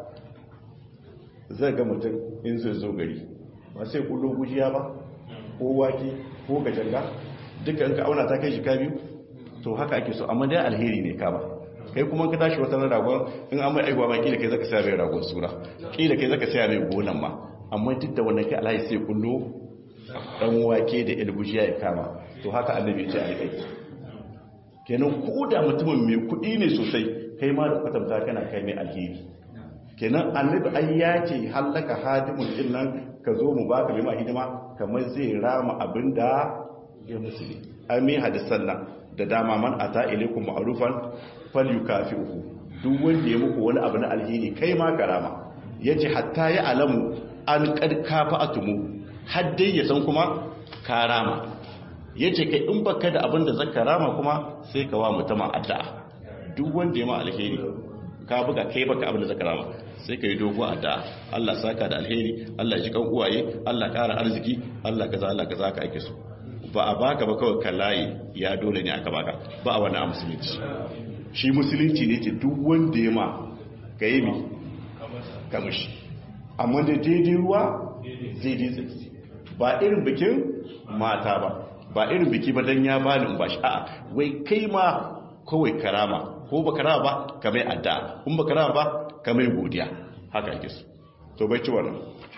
zai ga mutum in zai zo gari ba sai kullo gujiya ba ko wake ko gajanga dukkan ka auna ta kai jika biyu to haka ake so amma dai alheri ne ka ba kai kuma ka tashi wata ragon in an mai aiwa ma kila kai zaka saya mai ragon sura kila kai zaka saya mai gonan ma amma duk da wannan kai alhaji sai kullo dan wake da ilgujiya ya kama to haka annabi ya ce a kai kenan ko da mutumin mai kuɗi ne sosai kai ma da kwatanta kana kai mai alheri kenan annabi ai ya ce hallaka hadimun din nan ka zo mu baka mai hidima kamar zai rama abinda ya musu ne ami hadisan nan da dama man ata ilaikum ma'rufan falyukafi'uhu duk wanda ya muku wani abu na alheri kai ma karama yace hatta ya alamu an qad kafa'atumu har dai ya san kuma karama yace kai in baka da abin da zaka rama kuma sai ka wa mutama addu'a duk wanda ya ma alheri ka buga kai baka abin da zaka rama sai ka yi dogo addu'a Allah saka da alheri Allah ji kan uwaye Allah kara arziki Allah kaza Allah kaza ka ake so ba a baka ba kawai kallaye ya dole ne aka baka ba a wani a musulunci shi musulunci ne ce duk wanda ya ma ka yi mi kamashi amma da daidai ruwa daidai tsaki ba irin bikin mata ba ba irin biki ba don ya bani in ba shi a'a wai kai ma kawai karama ko ba karama ba ka mai adda in ba karama ba ka mai godiya haka ake su to bai ci wannan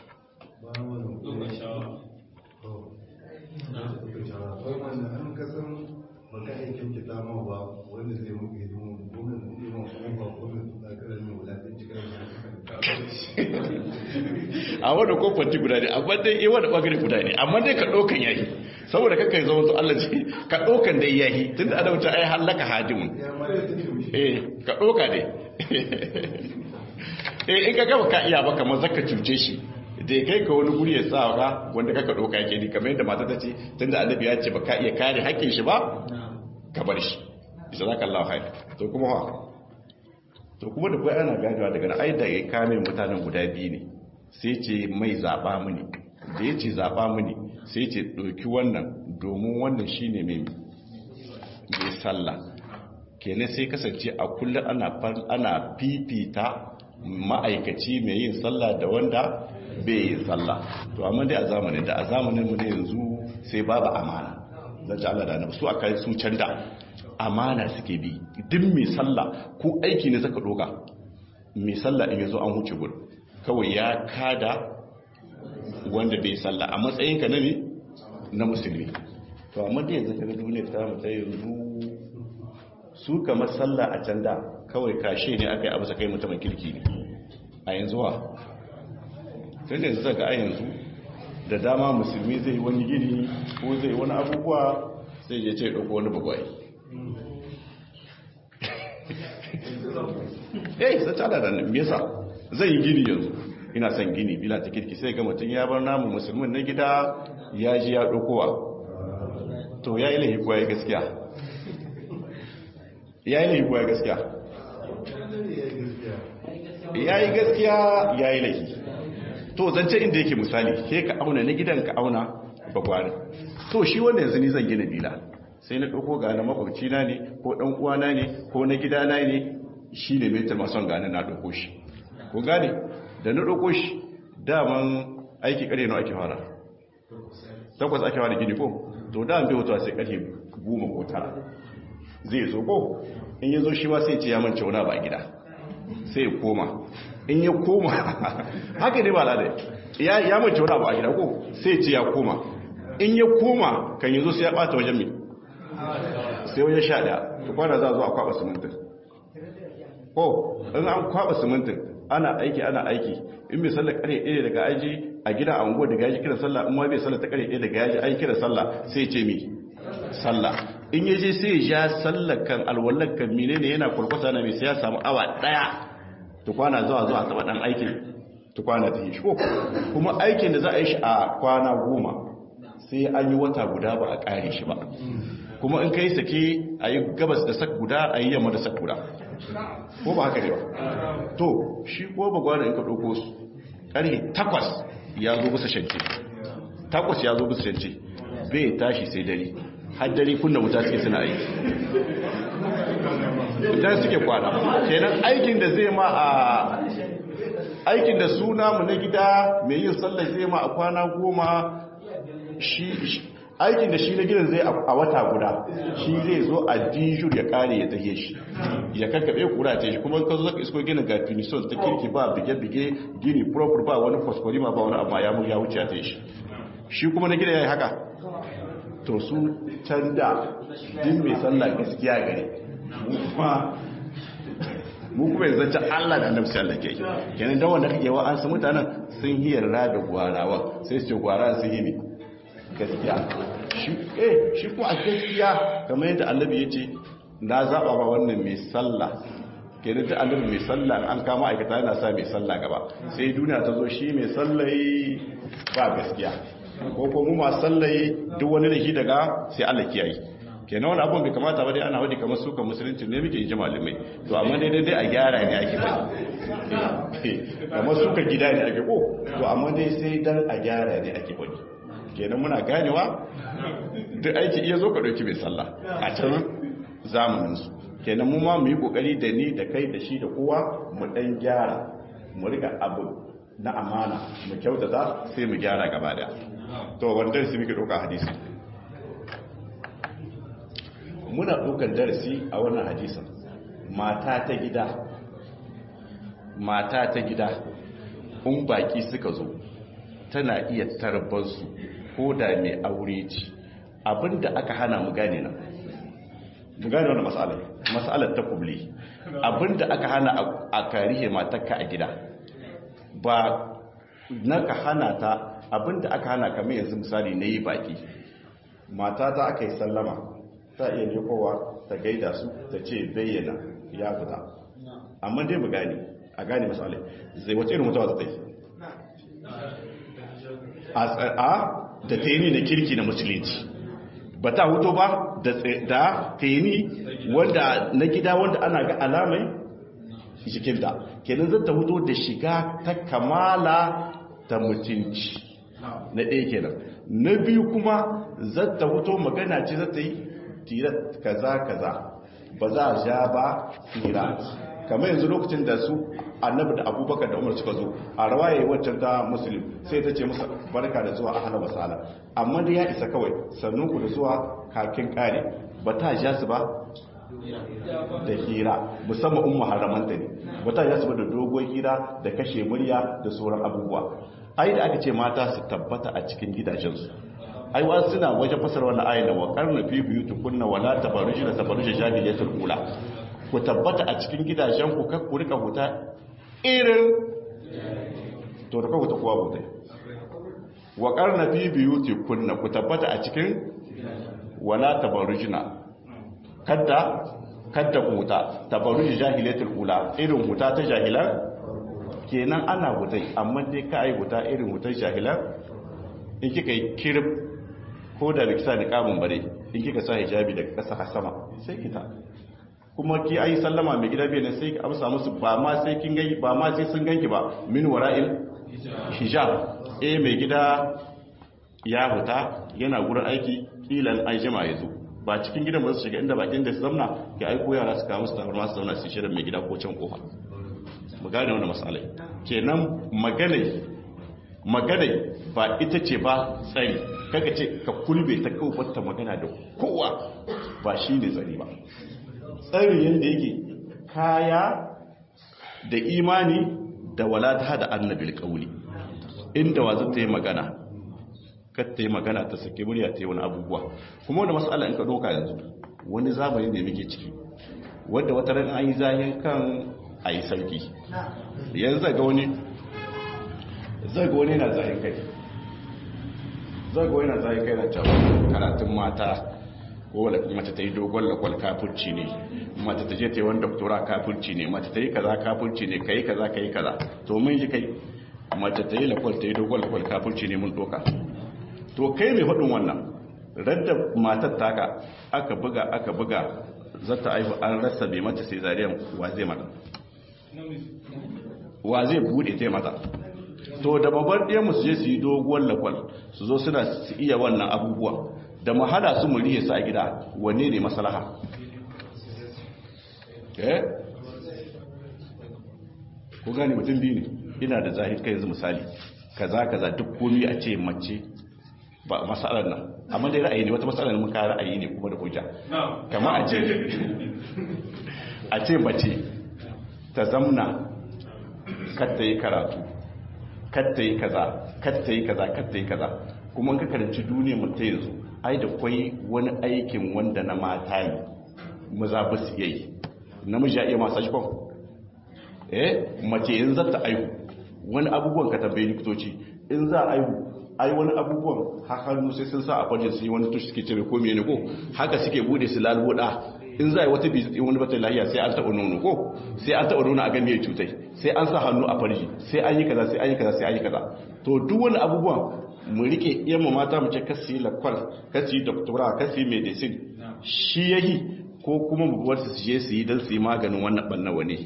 a wadda kofanti guda ne amma dai yi wadda ɓagare guda ne amma dai ka ɗaukan yayi saboda kakan zama to Allah ce ka ɗaukan dai yayi tun da adauta ai hallaka hadimun eh ka ɗauka dai eh in ka gaba ka iya ba kamar zaka cuce shi da kai ka wani guri ya sa ka wanda kaka ɗauka yake ni kamar yadda mata ta ce tun da annabi ya ce ba ka iya kare hakkin shi ba ka bar shi isa zaka Allah haif to kuma ha to kuma da kai ana ganewa daga na ai da ya kame mutanen guda biyu ne sai ce mai zaɓa mini da ya ce zaɓa mini sai ce ɗauki wannan domin wannan shi ne mai mai sallah kenan sai kasance a kullum ana fifita ma'aikaci mai yin sallah da wanda bai yin sallah to amma dai a zamanin da a zamanin mu ne yanzu sai babu amana zan ji Allah da na su aka su canda amana suke bi duk mai sallah ko aiki ne zaka doka mai sallah in yazo an huce gudu kawai ya kada wanda bai sallah a matsayinka na ne na musulmi to amma da yanzu kaga duniya ta mu ta yanzu su kamar sallah a can da kawai kashe ne aka yi abu sakai mutumin kirki ne a yanzu wa tun da yanzu zaka a yanzu da dama musulmi zai wani gini ko zai wani abubuwa sai ya ce ɗauko wani bagwai eh sai ta da me yasa zai yi gini yanzu ina son gini bila ta kirki sai ga mutum ya bar namu musulmin na gida ya ji ya ɗaukowa to ya yi laifi kuwa ya gaskiya ya yi laifi kuwa ya gaskiya ya yi gaskiya ya yi laifi to zance inda yake misali ke ka auna na gidan ka auna bagwari to shi wanda yanzu ni zan gina bila sai na ɗauko ga na makwabci na ne ko ɗan uwana ne ko na gida na ne shi ne metar mason gane na ɗauko shi ko gane da na ɗauko shi daman aiki ƙarfe na ake fara takwas ake fara gini ko to da an bai wuta sai ƙarfe goma ko tara zai zo ko in ya zo shi ma sai ce ya mance wani ba gida sai ya koma in ya koma haka ne ba al'ada ya ya mance wani ba gida ko sai ce ya koma in ya koma kan yi zo sai ya bata wajen mai sai wajen sha daya to kwana za a zo a kwaba simintin ko in an kwaba simintin ana aiki ana aiki in bai sallar kare ɗaya daga aji a gida a unguwa daga yaji kira sallah in ma bai sallar ta kare ɗaya daga yaji ai kira sallah sai ce mi sallah in ya je sai ya ja sallar kan alwallar kan mine ne yana kurkusa na mai sai ya samu awa ɗaya tukwana zuwa zuwa taɓa ɗan aikin tukwana ta yi shi ko kuma aikin da za a yi shi a kwana goma sai an yi wata guda ba a ƙare shi ba kuma in kai sake a yi gabas da sak guda a yi yamma da sak guda ko ba haka ne ba to shi ko ba gwada in ka ɗauko su ƙarfe takwas ya zo bisa shance takwas ya zo bisa shance bai tashi sai dare har dare kunna wuta suke suna aiki wuta suke kwana kenan aikin da zai ma a aikin da suna mu na gida mai yin sallar zai ma a kwana goma shi aikin da shi na gidan zai a wata guda shi zai zo a dijur ya kare ya tahe shi ya kakkaɓe kura ta shi kuma ka zo zaka isko gina ga finison ta kirki ba bige-bige gini proper ba wani fosforima ba wani amma ya mu ya wuce ta shi shi kuma na gida ya yi haka to su can da din mai sallah gaskiya gare mu kuma yanzu ta Allah da annabi sallallahu alaihi wasallam kenan dan wanda kake wa an su mutanen sun hiyarra da gwarawa sai su ce gwara sun yi ne gaskiya shi eh shi kuma a gaskiya kamar yadda annabi yace na zaba ba wannan mai sallah kenan ta annabi mai sallah an kama aikata yana sa mai sallah gaba sai duniya ta zo shi mai sallai ba gaskiya ko ko mu ma sallai duk wani da shi daga sai Allah kiyaye kenan wani abun bai kamata ba dai ana wadi kamar suka musulunci ne muke ji malamai to amma dai dai a gyara ne ake bari kamar suka gida ne ake ko to amma dai sai dan a gyara ne ake bari kenan muna ganewa duk aiki iya zo ka ɗauki mai sallah a can zamaninsu kenan mu ma mu yi ƙoƙari da ni da kai da shi da kowa mu ɗan gyara mu riga abu na amana mu kyautata sai mu gyara gaba da to wanda su muke ɗauka hadisi muna ɗaukar darasi a wannan hadisin mata ta gida mata ta gida in baki suka zo tana iya tarbarsu ko da mai aure ce abinda aka hana mu gane nan mu gane wannan matsalar matsalar ta kubli abinda aka hana a karihe matakka a gida ba na ka hana ta abinda aka hana kamar yanzu misali na yi baki mata ta aka yi sallama ta iya nekowa ta gaida su ta ce bayyana ya fita amma dai mu gane a gane matsalar zai wace irin mutuwa ta yi a da taini na kirki na musulunci ba ta huto ba da taini wanda na gida wanda ana ga alamai jikinta kenan zata huto da shiga ta kamala ta mutunci na ɗaya kenan na biyu kuma zata huto magana ce zata yi tira kaza kaza ba za a ja ba tira kamar yanzu lokacin da su annabi da abubakar da umar suka zo a rawaye waccan ta musulun sai ta ce musa barka da zuwa ahala wasala amma da ya isa kawai sannan ku da zuwa kakin kare ba ta ja su ba da hira musamman umma haramanta ne ba ta ja su ba da dogon hira da kashe murya da sauran abubuwa ai da aka ce mata su tabbata a cikin gidajensu ai wa suna wajen fasar wannan ayin da wa karna fi buyutukunna wala tabaruji da tabaruji jahiliyatul ula ku tabbata a cikin gidajen ku kar ku rika huta irin to da kawo ta kowa bude wa karna fi biyuti kunna ku tabbata a cikin wala tabarujina kadda kadda huta tabaruj jahilatul ula irin huta ta jahilan kenan ana hutai amma dai ka ai huta irin hutar jahilan in kika yi kirib ko da rikisa da kamun bare in kika sa hijabi daga ƙasa sama sai kita kuma ki ayi sallama mai gida bai ne sai ki amsa musu ba ma sai kin gani ba ma sai sun ganki ba min wara'il hijab eh mai gida ya huta yana gurin aiki kilan an jima ya zo ba cikin gidan ba su shiga inda bakin da su zamna ki aiko yara su kawo musu tabarma su zauna su shirin mai gida ko can kofa mu gane wannan masalai kenan magana magana ba ita ce ba tsari kaga ce ka kulbe ta kawbata magana da kowa ba shi ne tsari ba tsari yadda yake kaya da imani da walata da annabil kauli inda wa zata yi magana kar ta yi magana ta sake murya ta yi wani abubuwa kuma wanda matsala in ka doka yanzu wani zamani ne muke ciki wadda wata ran an yi zahin kan a yi sarki yanzu zaga wani zaga wani yana zahin kai zaga wani yana zahin kai na cewa karatun mata ko wadda mace ta yi dogon lakwal kafurci ne mace ta je ta yi wani doktora kafurci ne mace ta yi kaza kafurci ne ka yi kaza ka yi kaza to mun yi kai mace ta yi lakwal ta yi dogon lakwal kafurci ne mun doka to kai mai faɗin wannan radda matar taka aka buga aka buga zata aihu an rasa bai mata sai zariyan wa zai mata wa zai bude ta mata to da babbar ɗiyan su je su yi doguwar lakwal su zo suna su iya wannan abubuwa da mahala su muriye su a gida wanne ne masalaha eh ko gani mutum biyu ne ina da zahir kai yanzu misali kaza kaza duk komi a ce mace ba masalar nan amma dai ra'ayi ne wata masalar mun ka ra'ayi ne kuma da hujja kamar a ce a ce mace ta zamna kar ta yi karatu kar ta yi kaza kar ta yi kaza kar ta yi kaza kuma in ka karanci duniyar mu ta yanzu ai da kwai wani aikin wanda na mata ne maza ba su yi namiji ya iya masu shi eh mace in za ta aihu wani abubuwan ka tambayi likitoci in za a aihu ai wani abubuwan hannu sai sun sa a fajin su yi wani tushe suke cire ko mene ko haka suke bude su lalboda in za a yi wata bizi wani bata lahiya sai an taɓa nono ko sai an taɓa nono a gani ya cutai sai an sa hannu a farji sai an yi kaza sai an yi kaza sai an yi kaza to duk wani abubuwan mu rike iya mu mata mu ce kasi lakwal kasi doktora kasi medicine shi yahi ko kuma mu bar su je su yi don su yi maganin wannan ɓanna wani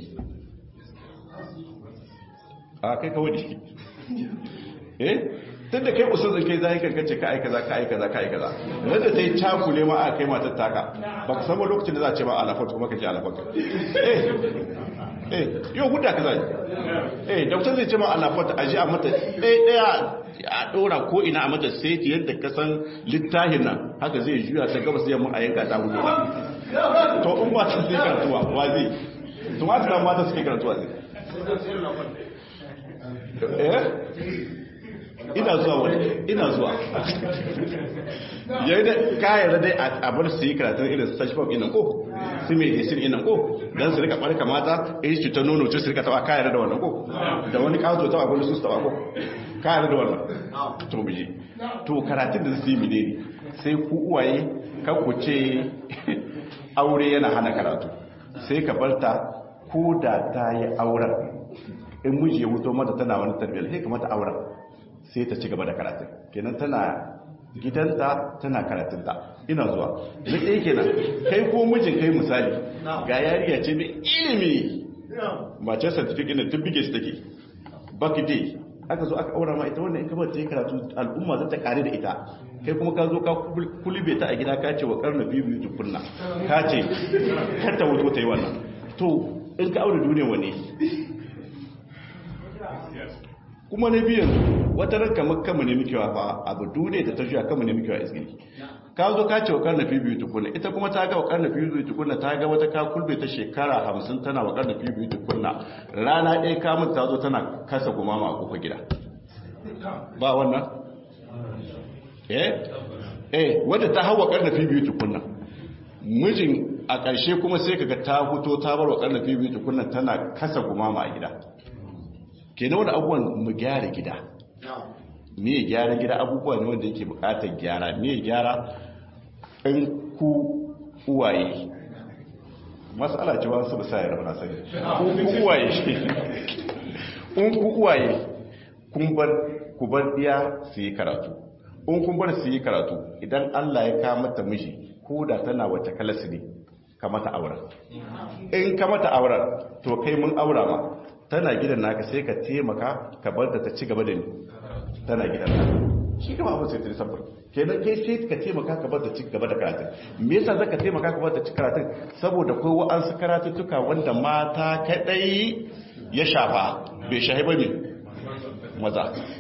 a kai kawai eh tun da kai usul kai zai kan kace ka aika za ka aika za ka aika za wanda ta yi cakule ma a kai matar taka ba ka samu lokacin da za a ce ma alafat kuma ka ce alafat eh eh yau huda ka zai eh doktor zai ce ma alafat a ji a mata ɗaya ɗaya a ɗora ko ina a mata sai yadda ka san littafin nan haka zai juya ta gabas yamma a yanka ta hudu to in ba ta sai karatuwa wa zai to ma ta mata suke karatuwa zai eh ina zuwa wani ina zuwa yayin da kayan dai a bar su yi karatun irin sashfok ina ko su mai gisir ina ko don su rika barka mata in shi ta nono ce su rika tawa kayan da wannan ko da wani kawo tawa gwani su tawa ko kayan da wannan to bije to karatun da su yi mine ne sai ku uwaye kan ku ce aure yana hana karatu sai ka barta ko da ta yi auren in miji ya wuto mata tana wani tarbiyyar sai ka mata auren sai ta ci gaba da karatun kenan tana gidanta tana karatunta ina zuwa na ɗaya kenan kai ko mijin kai misali ga yariya ce mai ilimi mace certificate na tun bige su take baki dai aka zo aka aura ma ita wannan in kamar ta yi karatu al'umma za ta kare da ita kai kuma ka zo ka kulube ta a gida ka ce wa karna biyu biyu tukunna ka ce kar ta wuto ta yi wannan to in ka aure duniya wani kuma na biyan wata ran kamar kama ne mikewa fa abu dune da ta juya kama ne mikewa isgili ka zo ka ce wa karnafi biyu tukunna ita kuma ta ga wa karnafi biyu tukunna ta ga wata ka kulbe ta shekara hamsin tana wa karnafi biyu tukunna rana ɗaya kamun ta zo tana kasa gumama a kofa gida ba wannan eh eh wadda ta hawa karnafi biyu tukunna mijin a ƙarshe kuma sai kaga ta fito ta bar wa karnafi biyu tukunna tana kasa gumama a gida kenan wani abubuwan mu gyara gida me gyara gida abubuwa ne wanda yake bukatar gyara me gyara in ku uwaye matsala ce wasu ba sa yi rauna sani ku uwaye in ku uwaye kun bar ku bar diya su yi karatu in kun bar su yi karatu idan Allah ya kama ta miji ko da tana wace kalasi ne ka mata auren in ka mata auren to kai mun aura ma tana gidan naka sai ka taimaka ka bar da ta ci gaba da ni tana gidan naka shi kama abin sai ta sabar kenan kai sai ka taimaka ka bar da ci gaba da karatun me yasa zaka taimaka ka bar da ci karatun saboda kai wa'ansu karatuttuka wanda mata kadai ya shafa bai shahi ba ne maza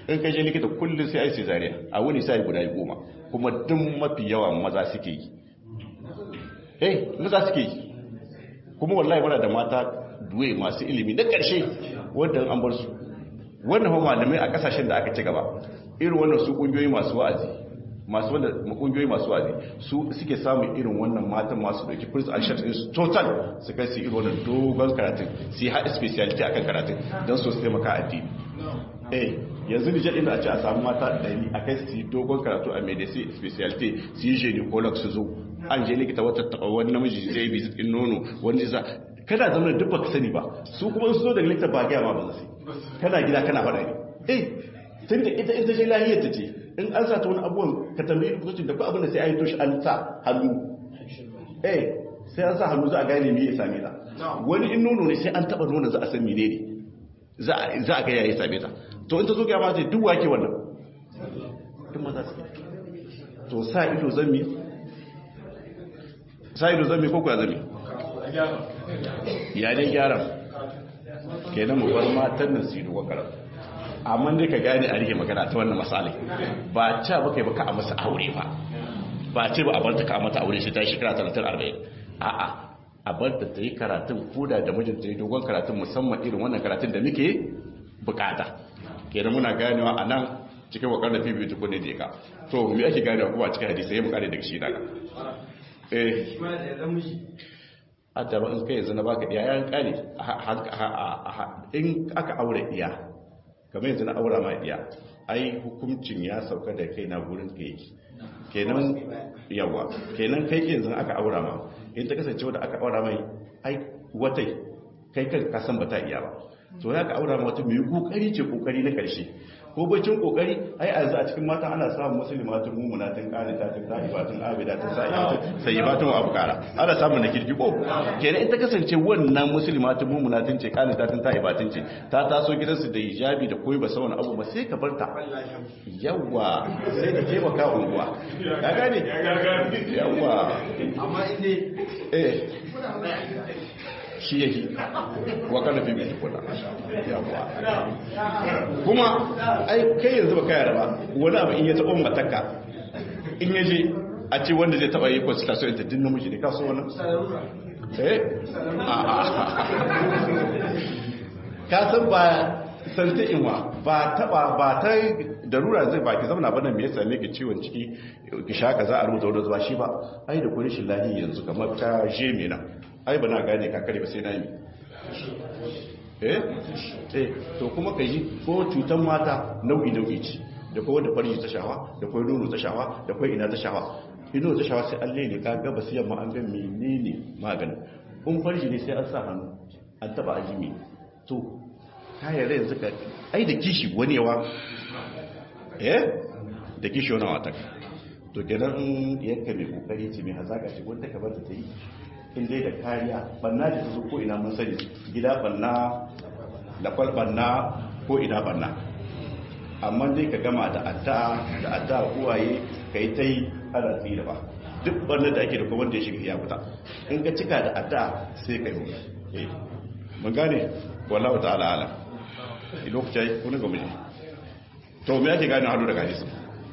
in ka je likita kullum sai ai cesarean a wani sai guda goma kuma duk mafi yawa maza suke yi eh maza suke yi kuma wallahi muna da mata duwe masu ilimi na ƙarshe wanda an bar su wannan fa malamai a kasashen da aka ci gaba irin wannan su kungiyoyi masu wa'azi masu wanda kungiyoyi masu wa'azi su suke samun irin wannan matan masu dauki first action din su total su kai su irin wannan dogon karatun su yi haɗe speciality akan karatun don su taimaka addini eh yanzu ni jaɗin da a ce a samu mata ɗari a kai su yi dogon karatu a medicine speciality su yi gynecolog su zo an je likita wata taɓa wani namiji zai bi zikin nono wani zai kana zama da duk baka sani ba su kuma su zo daga likita ba gaya ma ba zai kana gida kana faɗa ne eh tun da ita ita ce lahiyar ta ce in an sa ta wani abubuwan ka tambayi kusurcin da ko abin da sai an yi toshi an sa hannu eh sai an sa hannu za a gane me ya same ta wani in nono ne sai an taɓa nono za a san mene ne za a ga ya same ta to in ta zo ga ma ce duk wake wannan duk maza su to sa ido zami sa ido zami ko kuwa zami ya dai gyara kenan mu bar matan nan su yi dogon karatu amma dai ka gane a rike magana ta wannan misali ba ca baka yi baka a masa aure ba ba ce ba a bar ta ka mata aure sai ta yi shekara 30-40 a'a a bar ta ta yi karatun koda da mijinta yi dogon karatun musamman irin wannan karatun da muke bukata kenan muna ganewa a nan cikin wakar da fifi tukun ne da ka to me ake ganewa kuma cikin hadisai mu kare daga shi daga eh a taba in kai yanzu na baka diya yan kare in aka aure diya kamar yanzu na aura ma diya ai hukuncin ya sauka da kai na gurin ka yake kenan yawa kenan kai yanzu aka aura ma in ta kasance wadda aka aura mai ai watai kai kan kasan ba ta iya ba to ya ka aura ma wata mai kokari ce kokari na karshe ko bacin kokari ai a yanzu a cikin mata ana samun musulmatun mumunatin qanitatin ta'ibatun abidatin sa'ibatun sayyibatun wa abkara ana samun na kirki ko kenan in ta kasance wannan musulmatun mumunatin ce qanitatin ta'ibatin ce ta taso gidansu da hijabi da koyi ba sa wani abu ba sai ka barta yawa sai ka taimaka unguwa ka gane yawa amma inde eh shi yake wa kana fi mai tukuna yawa kuma ai kai yanzu ba kai ba wani abu in ya taɓa mataka in ya je a ce wanda zai taɓa yi consultation ta din namiji ne kaso wannan eh ka san ba santa inwa ba taba ba ta darura zai ba ki zauna bana me yasa me ki ciwon ciki ki sha kaza a rubuta wanda ba shi ba ai da kurishin shi lahi yanzu kamar ka je me na ai ba na gane ka kare ba sai na yi eh eh to kuma ka yi ko cutan mata nau'i nau'i ce da kowa da farji ta shawa da kowa nono ta shawa da kowa ina ta shawa ino ta shawa sai Allah ne ka ga basu yamma an ga menene maganin in farji ne sai an sa hannu an taba ajimi to kayan rai yanzu ka ai da kishi wani yawa eh da kishi wani wata to kenan in yanka mai kokari ce mai hazaka ce wanda ka bata ta yi in dai da kariya banna da su ko ina mun sani gida banna da kwal banna ko ina banna amma dai ka gama da addu'a da addu'a uwaye kai ta yi ana tsira ba duk banna da ake da kuma wanda ya shiga ya fita in ka cika da addu'a sai ka yi mun gane wallahu ta'ala alam lokaci yayi wani ga miji to me yake gane hadu daga hadisi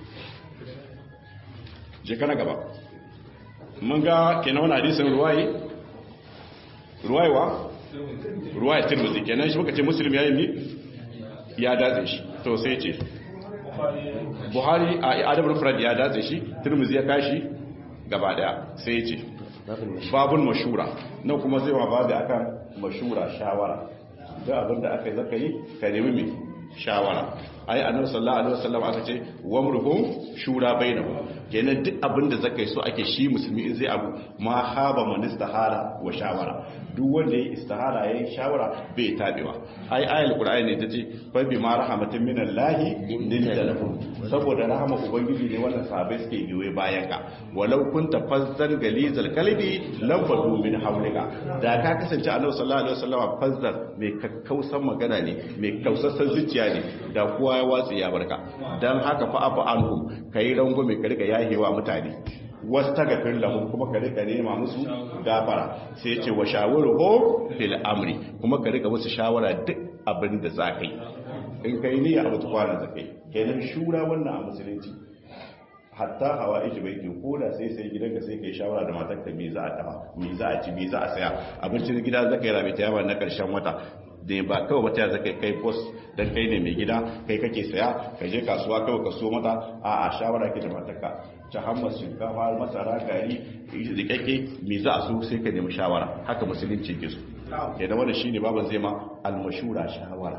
je kana gaba mun ga kenan wannan hadisin ruwayi ruwaiwa ruwaya tirmidhi kenan shi muka ce muslim yayin ni ya dace shi to sai ce buhari a adab al-mufrad ya dace shi tirmidhi ya kashi gaba daya sai ya ce babun mashura nan kuma zai wa babu akan mashura shawara da abinda aka yi zaka yi ka nemi mai shawara ai annabi sallallahu alaihi wasallam aka ce wamruhum shura bainahum kenan duk abinda zaka yi so ake shi musulmi in zai abu ma haba man istihara wa shawara duk wanda yayi istihara yayi shawara bai tabewa ai ayatul qur'ani ne tace fa bi ma rahmatin minallahi linta lahum saboda rahama ubangiji ne wannan sahabbai suke biyo bayan ka walau kunta fazzan galizal kalbi lam fadu min hawlika da ka kasance annabi sallallahu alaihi wasallam fazzan mai kakkausan magana ne mai kausassan zuciya ne da kowa ya watsi ya barka dan haka fa afa anhum kai rango mai karika yahewa mutane wastagfir lahum kuma ka rika nema musu gafara sai ce wa shawiruhu fil amri kuma ka rika musu shawara duk abin da zaka yi in kai niyya abu kwana zakai kenan shura wannan a musulunci hatta hawa iji bai ko da sai sai gidanka sai kai shawara da matarka me za a dafa me za a ci me za a saya abincin gida zaka yi rabi ta yawa na karshen wata da ba kawai wata zaka kai boss dan kai ne mai gida kai kake saya ka je kasuwa kawai ka so mata a a shawara ke da matarka ta hammas shinkafa masara gari rikakke me za a so sai ka nemi shawara haka musulunci ke so kenan wannan shine baban zai ma almashura shawara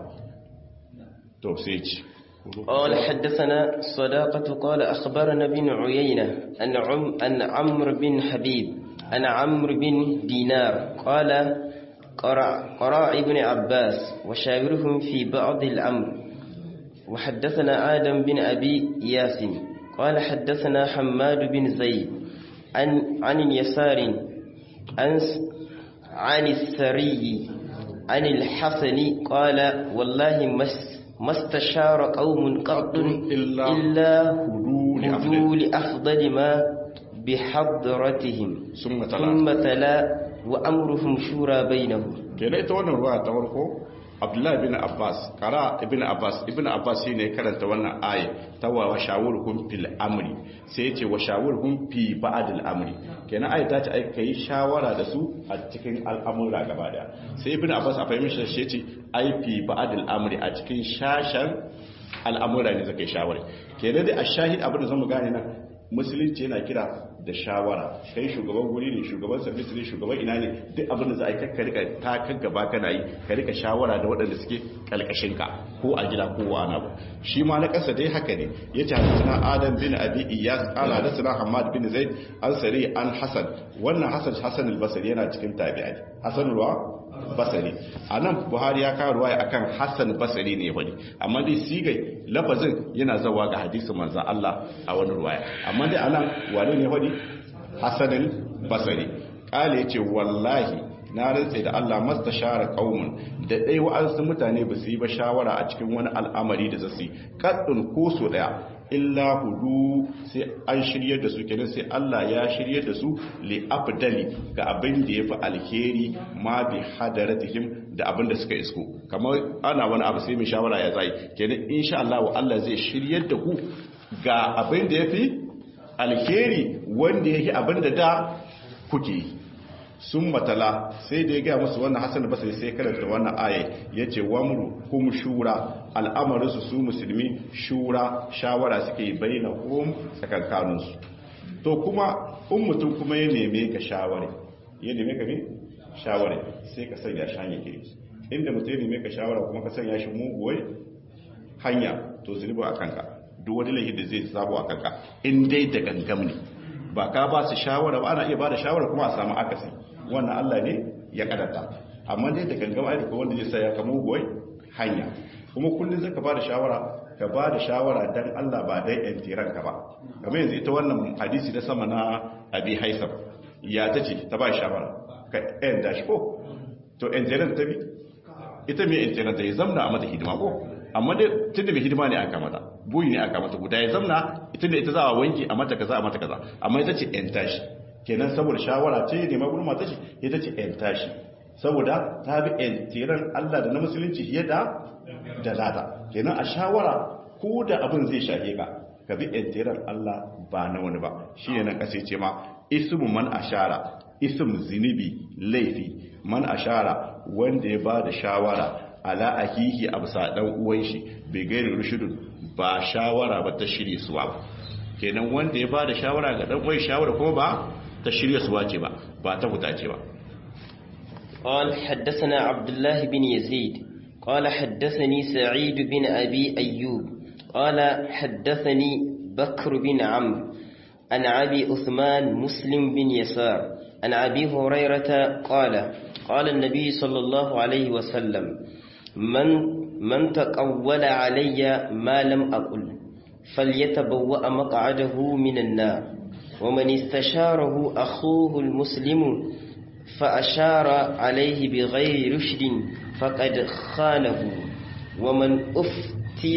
to sai ci قال حدثنا صداقة قال أخبرنا بن عيينة أن, عم أن عمرو بن حبيب أن عمرو بن دينار قال قرأ, قرأ ابن عباس وشاورهم في بعض الأمر وحدثنا آدم بن أبي ياسم قال حدثنا حماد بن زيد عن, عن اليسار عن, عن السري عن الحسن قال والله مس ما استشار قوم قط إلا إلا هدوء هدوا لأفضل ما بحضرتهم ثم تلا ثم تلا وأمرهم شورى بينهم kenan ita wannan ruwa ta farko abdullahi bin abbas kara ibn abbas ibn abbas shine karanta wannan aya ta wa shawurhum fil amri sai yace wa shawurhum fi ba'd al amri kenan aya ta ce ai kai shawara da su a cikin al'amura gaba daya sai ibn abbas a fahimci shi yace ai fi ba'd al amri a cikin shashan al'amura ne zaka yi shawara kenan dai a shahid abin da zamu gane nan musulunci yana kira da shawara kai shugaban guri ne shugaban service ne shugaban ina ne duk abin da za a yi kakka rika ta kan gaba kana yi ka rika shawara da waɗanda suke kalkashin ka ko a gida ko wa ana ba shi ma na ƙasa dai haka ne ya ce hadisana adam bin abi iyas ala hadisana hamad bin zaid an sari an hasan wannan hasan hasan al-basri yana cikin tabi'ai hasan ruwa basari a nan buhari ya kawo ruwaya akan hassan basari ne wani amma dai sigai lafazin yana zawa ga hadisin manzan Allah a wani ruwaya amma dai anan wane ne wani hassanin basari kale ya ce wallahi na rantse da Allah masta share kaumun da ɗai wa'ansu mutane ba su yi ba shawara a cikin wani al'amari da zasu kaɗin ko so ɗaya illa hudu sai an shiryar da su kenan sai Allah ya shiryar da su li afdali ga abin da yafi alheri ma bi hadaratihim da abin da suka isko kamar ana wani abu sai mai shawara ya zai kenan insha Allah Allah zai shiryar da ku ga abin da yafi alheri wanda yake abin da da kuke yi sun matala sai da ya gaya musu wannan hassan basri sai karanta wannan aya ya ce wamru hum shura al'amarinsu su musulmi shura shawara suke yi bai na hum tsakankaninsu to kuma in mutum kuma ya neme ka shaware ya neme ka ne shaware sai ka sanya shi hanyar kiri inda mutum ya neme ka shawara kuma ka sanya shi muguwai hanya to zunubi a kanka duk wani laifi da zai sabo a kanka in dai da gangam ne ba ka ba su shawara ba ana iya ba da shawara kuma a samu akasi wannan Allah ne ya kadata amma dai da gangam ai ko wanda zai sa ya kamo goyi hanya kuma kullun zaka ba da shawara ka ba da shawara dan Allah ba dai yan tiran ka ba kamar yanzu ita wannan hadisi da sama na Abi Haisam ya tace ta ba shawara ka yan da shi ko to yan tiran ta bi ita me yan tiran ta yi zamna a mata hidima ko amma dai tunda mai hidima ne aka mata buyi ne aka mata guda ya zamna ita da ita za a wanki a mata kaza a mata kaza amma ita ce yan tashi kenan saboda shawara ce ne ma gurin mata ce ita ce yan tashi saboda ta bi yan tiran Allah da na musulunci fiye da da lada kenan a shawara ko da abin zai shahe ka ka bi yan tiran Allah ba na wani ba shine nan kace ce ma ismu man ashara ism zinibi laifi man ashara wanda ya ba da shawara ala akihi absa dan uwan shi bai gairi rushudun ba shawara ba ta shirye suwa ba kenan wanda ya bada shawara ga dan uwan shawara kuma ba ta shirye suwa ce ba ba ta huta ce ba قال حدثنا عبد الله بن يزيد قال حدثني سعيد بن أبي أيوب قال حدثني بكر بن عمرو عن أبي عثمان مسلم بن يسار عن أبي هريرة قال قال النبي صلى الله عليه وسلم من من تقول علي ما لم أقل فليتبوأ مقعده من النار ومن استشاره أخوه المسلم فأشار عليه بغير رشد فقد خانه ومن أفتي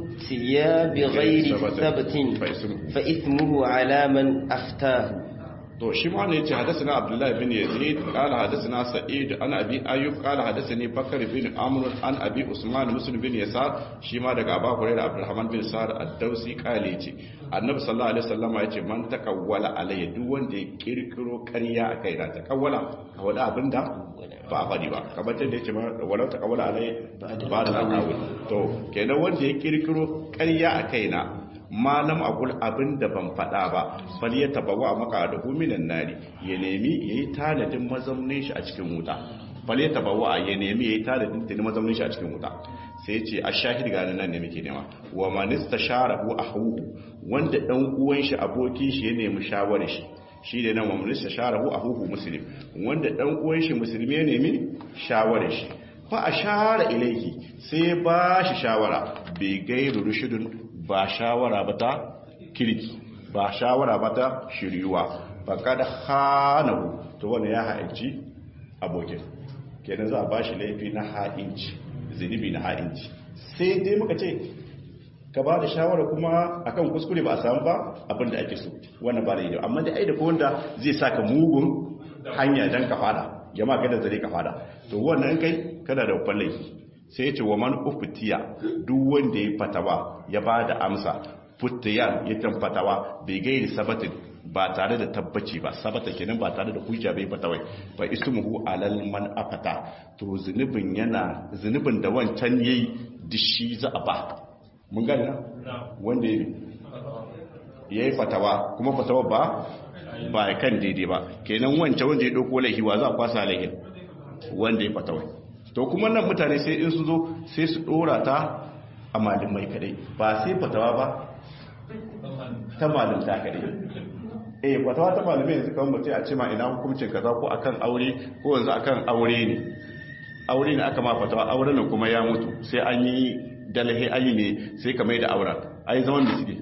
فتي بغير ثبت فإثمه على من أفتاه to shi ma ne yace hadathana abdullahi bin yazid qala hadathana sa'id an abi ayyub qala hadathani bakr bin amr an abi usman muslim bin yasar shi ma daga abu hurairah abdurrahman bin sa'ad ad-dausi qala yace annabi sallallahu alaihi wasallam yace man takawwala alayya duk wanda ya kirkiro ƙarya a kai na takawwala wala abinda ba a faɗi ba kamar da yace ma walau takawwala alayya ba da takawwala to kenan wanda ya kirkiro ƙarya a kai na malam akul abin da ban faɗa ba fal ya tabawa maka da huminan nari ya nemi ya yi tanadin mazaunin shi a cikin wuta fal ya tabawa ya nemi ya yi tanadin tuni mazaunin shi a cikin wuta sai ce a shahid gani nan ne muke nema wa manista sharahu ahuhu wanda dan uwan shi abokin shi ya nemi shawarar shi shi da nan wa manista sharahu ahuhu muslim wanda dan uwan shi musulmi ya nemi shawarar shi fa ashara ilayhi sai ba shi shawara bai gairu rushudun ba shawara ba ta kirki ba shawara ba ta shiryuwa ba kada hanahu to wani ya ha'inci abokin kenan za a ba shi laifi na ha'inci zunubi na ha'inci sai dai muka ce ka ba da shawara kuma akan kuskure ba a samu ba abinda ake so wannan ba da yi amma da ai da wanda zai saka mugun hanya dan ka fada jama'a kada zare ka fada to wannan kai kada da babban laifi sai ce wa man uftiya duk wanda ya fatawa ya ba da amsa futiyan ya tan fatawa bai gairi sabatin ba tare da tabbaci ba sabata kenan ba tare da hujja bai fatawai fa ismuhu alal man afata to zunubin yana zunubin da wancan yayi dishi za a ba mun gani na wanda yayi fatawa kuma fatawa ba ba kan daidai ba kenan wancan wanda ya dauko laifi wa za a kwasa laifin wanda ya fatawai to kuma nan mutane sai in su zo sai su dora ta a malamai kadai ba sai fatawa ba ta malamta kadai eh fatawa ta malamai yanzu kan mutum a ce ma ina hukuncin kaza ko akan aure ko yanzu akan aure ne aure ne aka ma fatawa aure ne kuma ya mutu sai an yi dalahi ayi ne sai ka mai da auren ai zaman da suke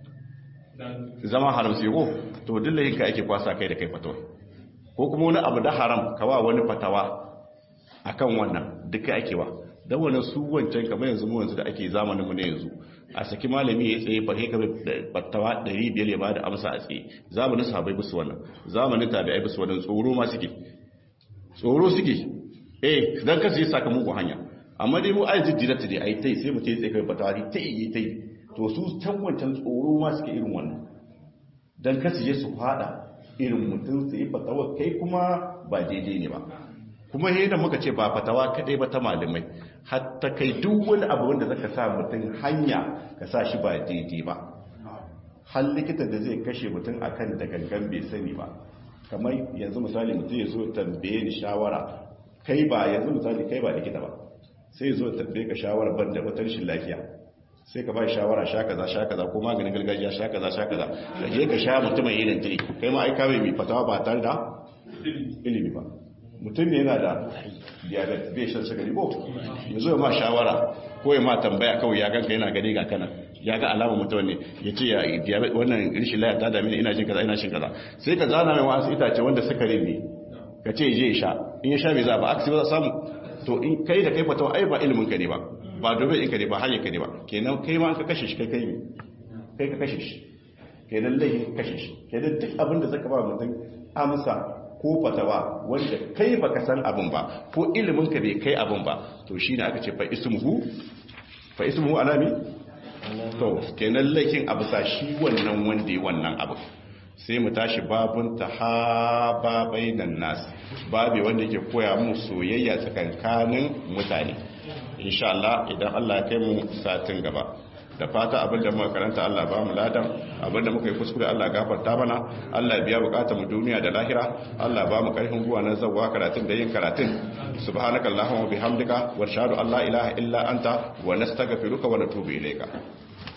zama haram sai ko to dillahin ka ake kwasa kai da kai fatawa ko kuma wani abu da haram kawa wani fatawa akan wannan duka ake ba dan wannan su wancan kamar yanzu mu yanzu da ake zamanin mu ne yanzu a saki malami ya tsaye fa kai fatawa 500 ya bada amsa a tsaye zamanin sahabbai bisu wannan zamanin tabi'ai bisu wannan tsoro ma suke tsoro suke eh dan kasu yi sakamakon hanya amma dai mu ai jiddira ta dai ai tai sai mu ce tsaye kai fatawa tai yi tai to su can wancan tsoro ma suke irin wannan dan kasu je su fada irin mutum su yi fatawa kai kuma ba daidai ne ba kuma yadda muka ce ba fatawa kadai ba ta malamai hatta kai duk wani abu wanda zaka sa mutum hanya ka sa shi ba daidai ba har likita da zai kashe mutum akan da gangan bai sani ba kamar yanzu misali mutum ya zo tambaye ni shawara kai ba yanzu misali kai ba likita ba sai ya zo tambaye ka shawara ban da wata rashin lafiya sai ka ba shawara sha kaza sha kaza ko maganin gargajiya sha kaza sha kaza ka je ka sha mutumin irin tiri kai ma ai kawai mai fatawa ba tare da ilimi ba mutum ne yana da diabetes bai shan sigari ko ya zo ma shawara ko ya ma tambaya kawai ya ganka yana gani ga kana ya ga alama mutum ne ya ce ya diabetes wannan rishin laya ta dame ina jin kaza ina shin kaza sai ka zana mai wasu itace wanda sukari ne ka ce je ya sha in ya sha bai za ba aksi ba za samu to in kai da kai fatawa ai ba ilimin ka ne ba ba domin in ka ne ba hanyar ka ne ba kenan kai ma ka kashe shi kai kai ne kai ka kashe shi kenan laifin kashe shi kenan duk abin da zaka ba mutum amsa ko fatawa wanda kai baka san abin ba ko ilimin ka bai kai abin ba to shine aka ce fa ismuhu fa ismuhu alami to kenan laifin abu sa shi wannan wanda ya wannan abu sai mu tashi babun tahaba bainan nas babe wanda yake koya mu soyayya tsakankanin mutane insha Allah idan Allah ya kai mu satin gaba da fata abinda muka karanta Allah ba mu ladan abinda muka yi kuskure Allah gafarta mana Allah biya bukatar mu duniya da lahira Allah ba mu karfin guwa na zawwa karatun da yin karatun subhanaka allahumma bihamdika wa ashhadu an la ilaha illa anta wa nastaghfiruka wa natubu ilayka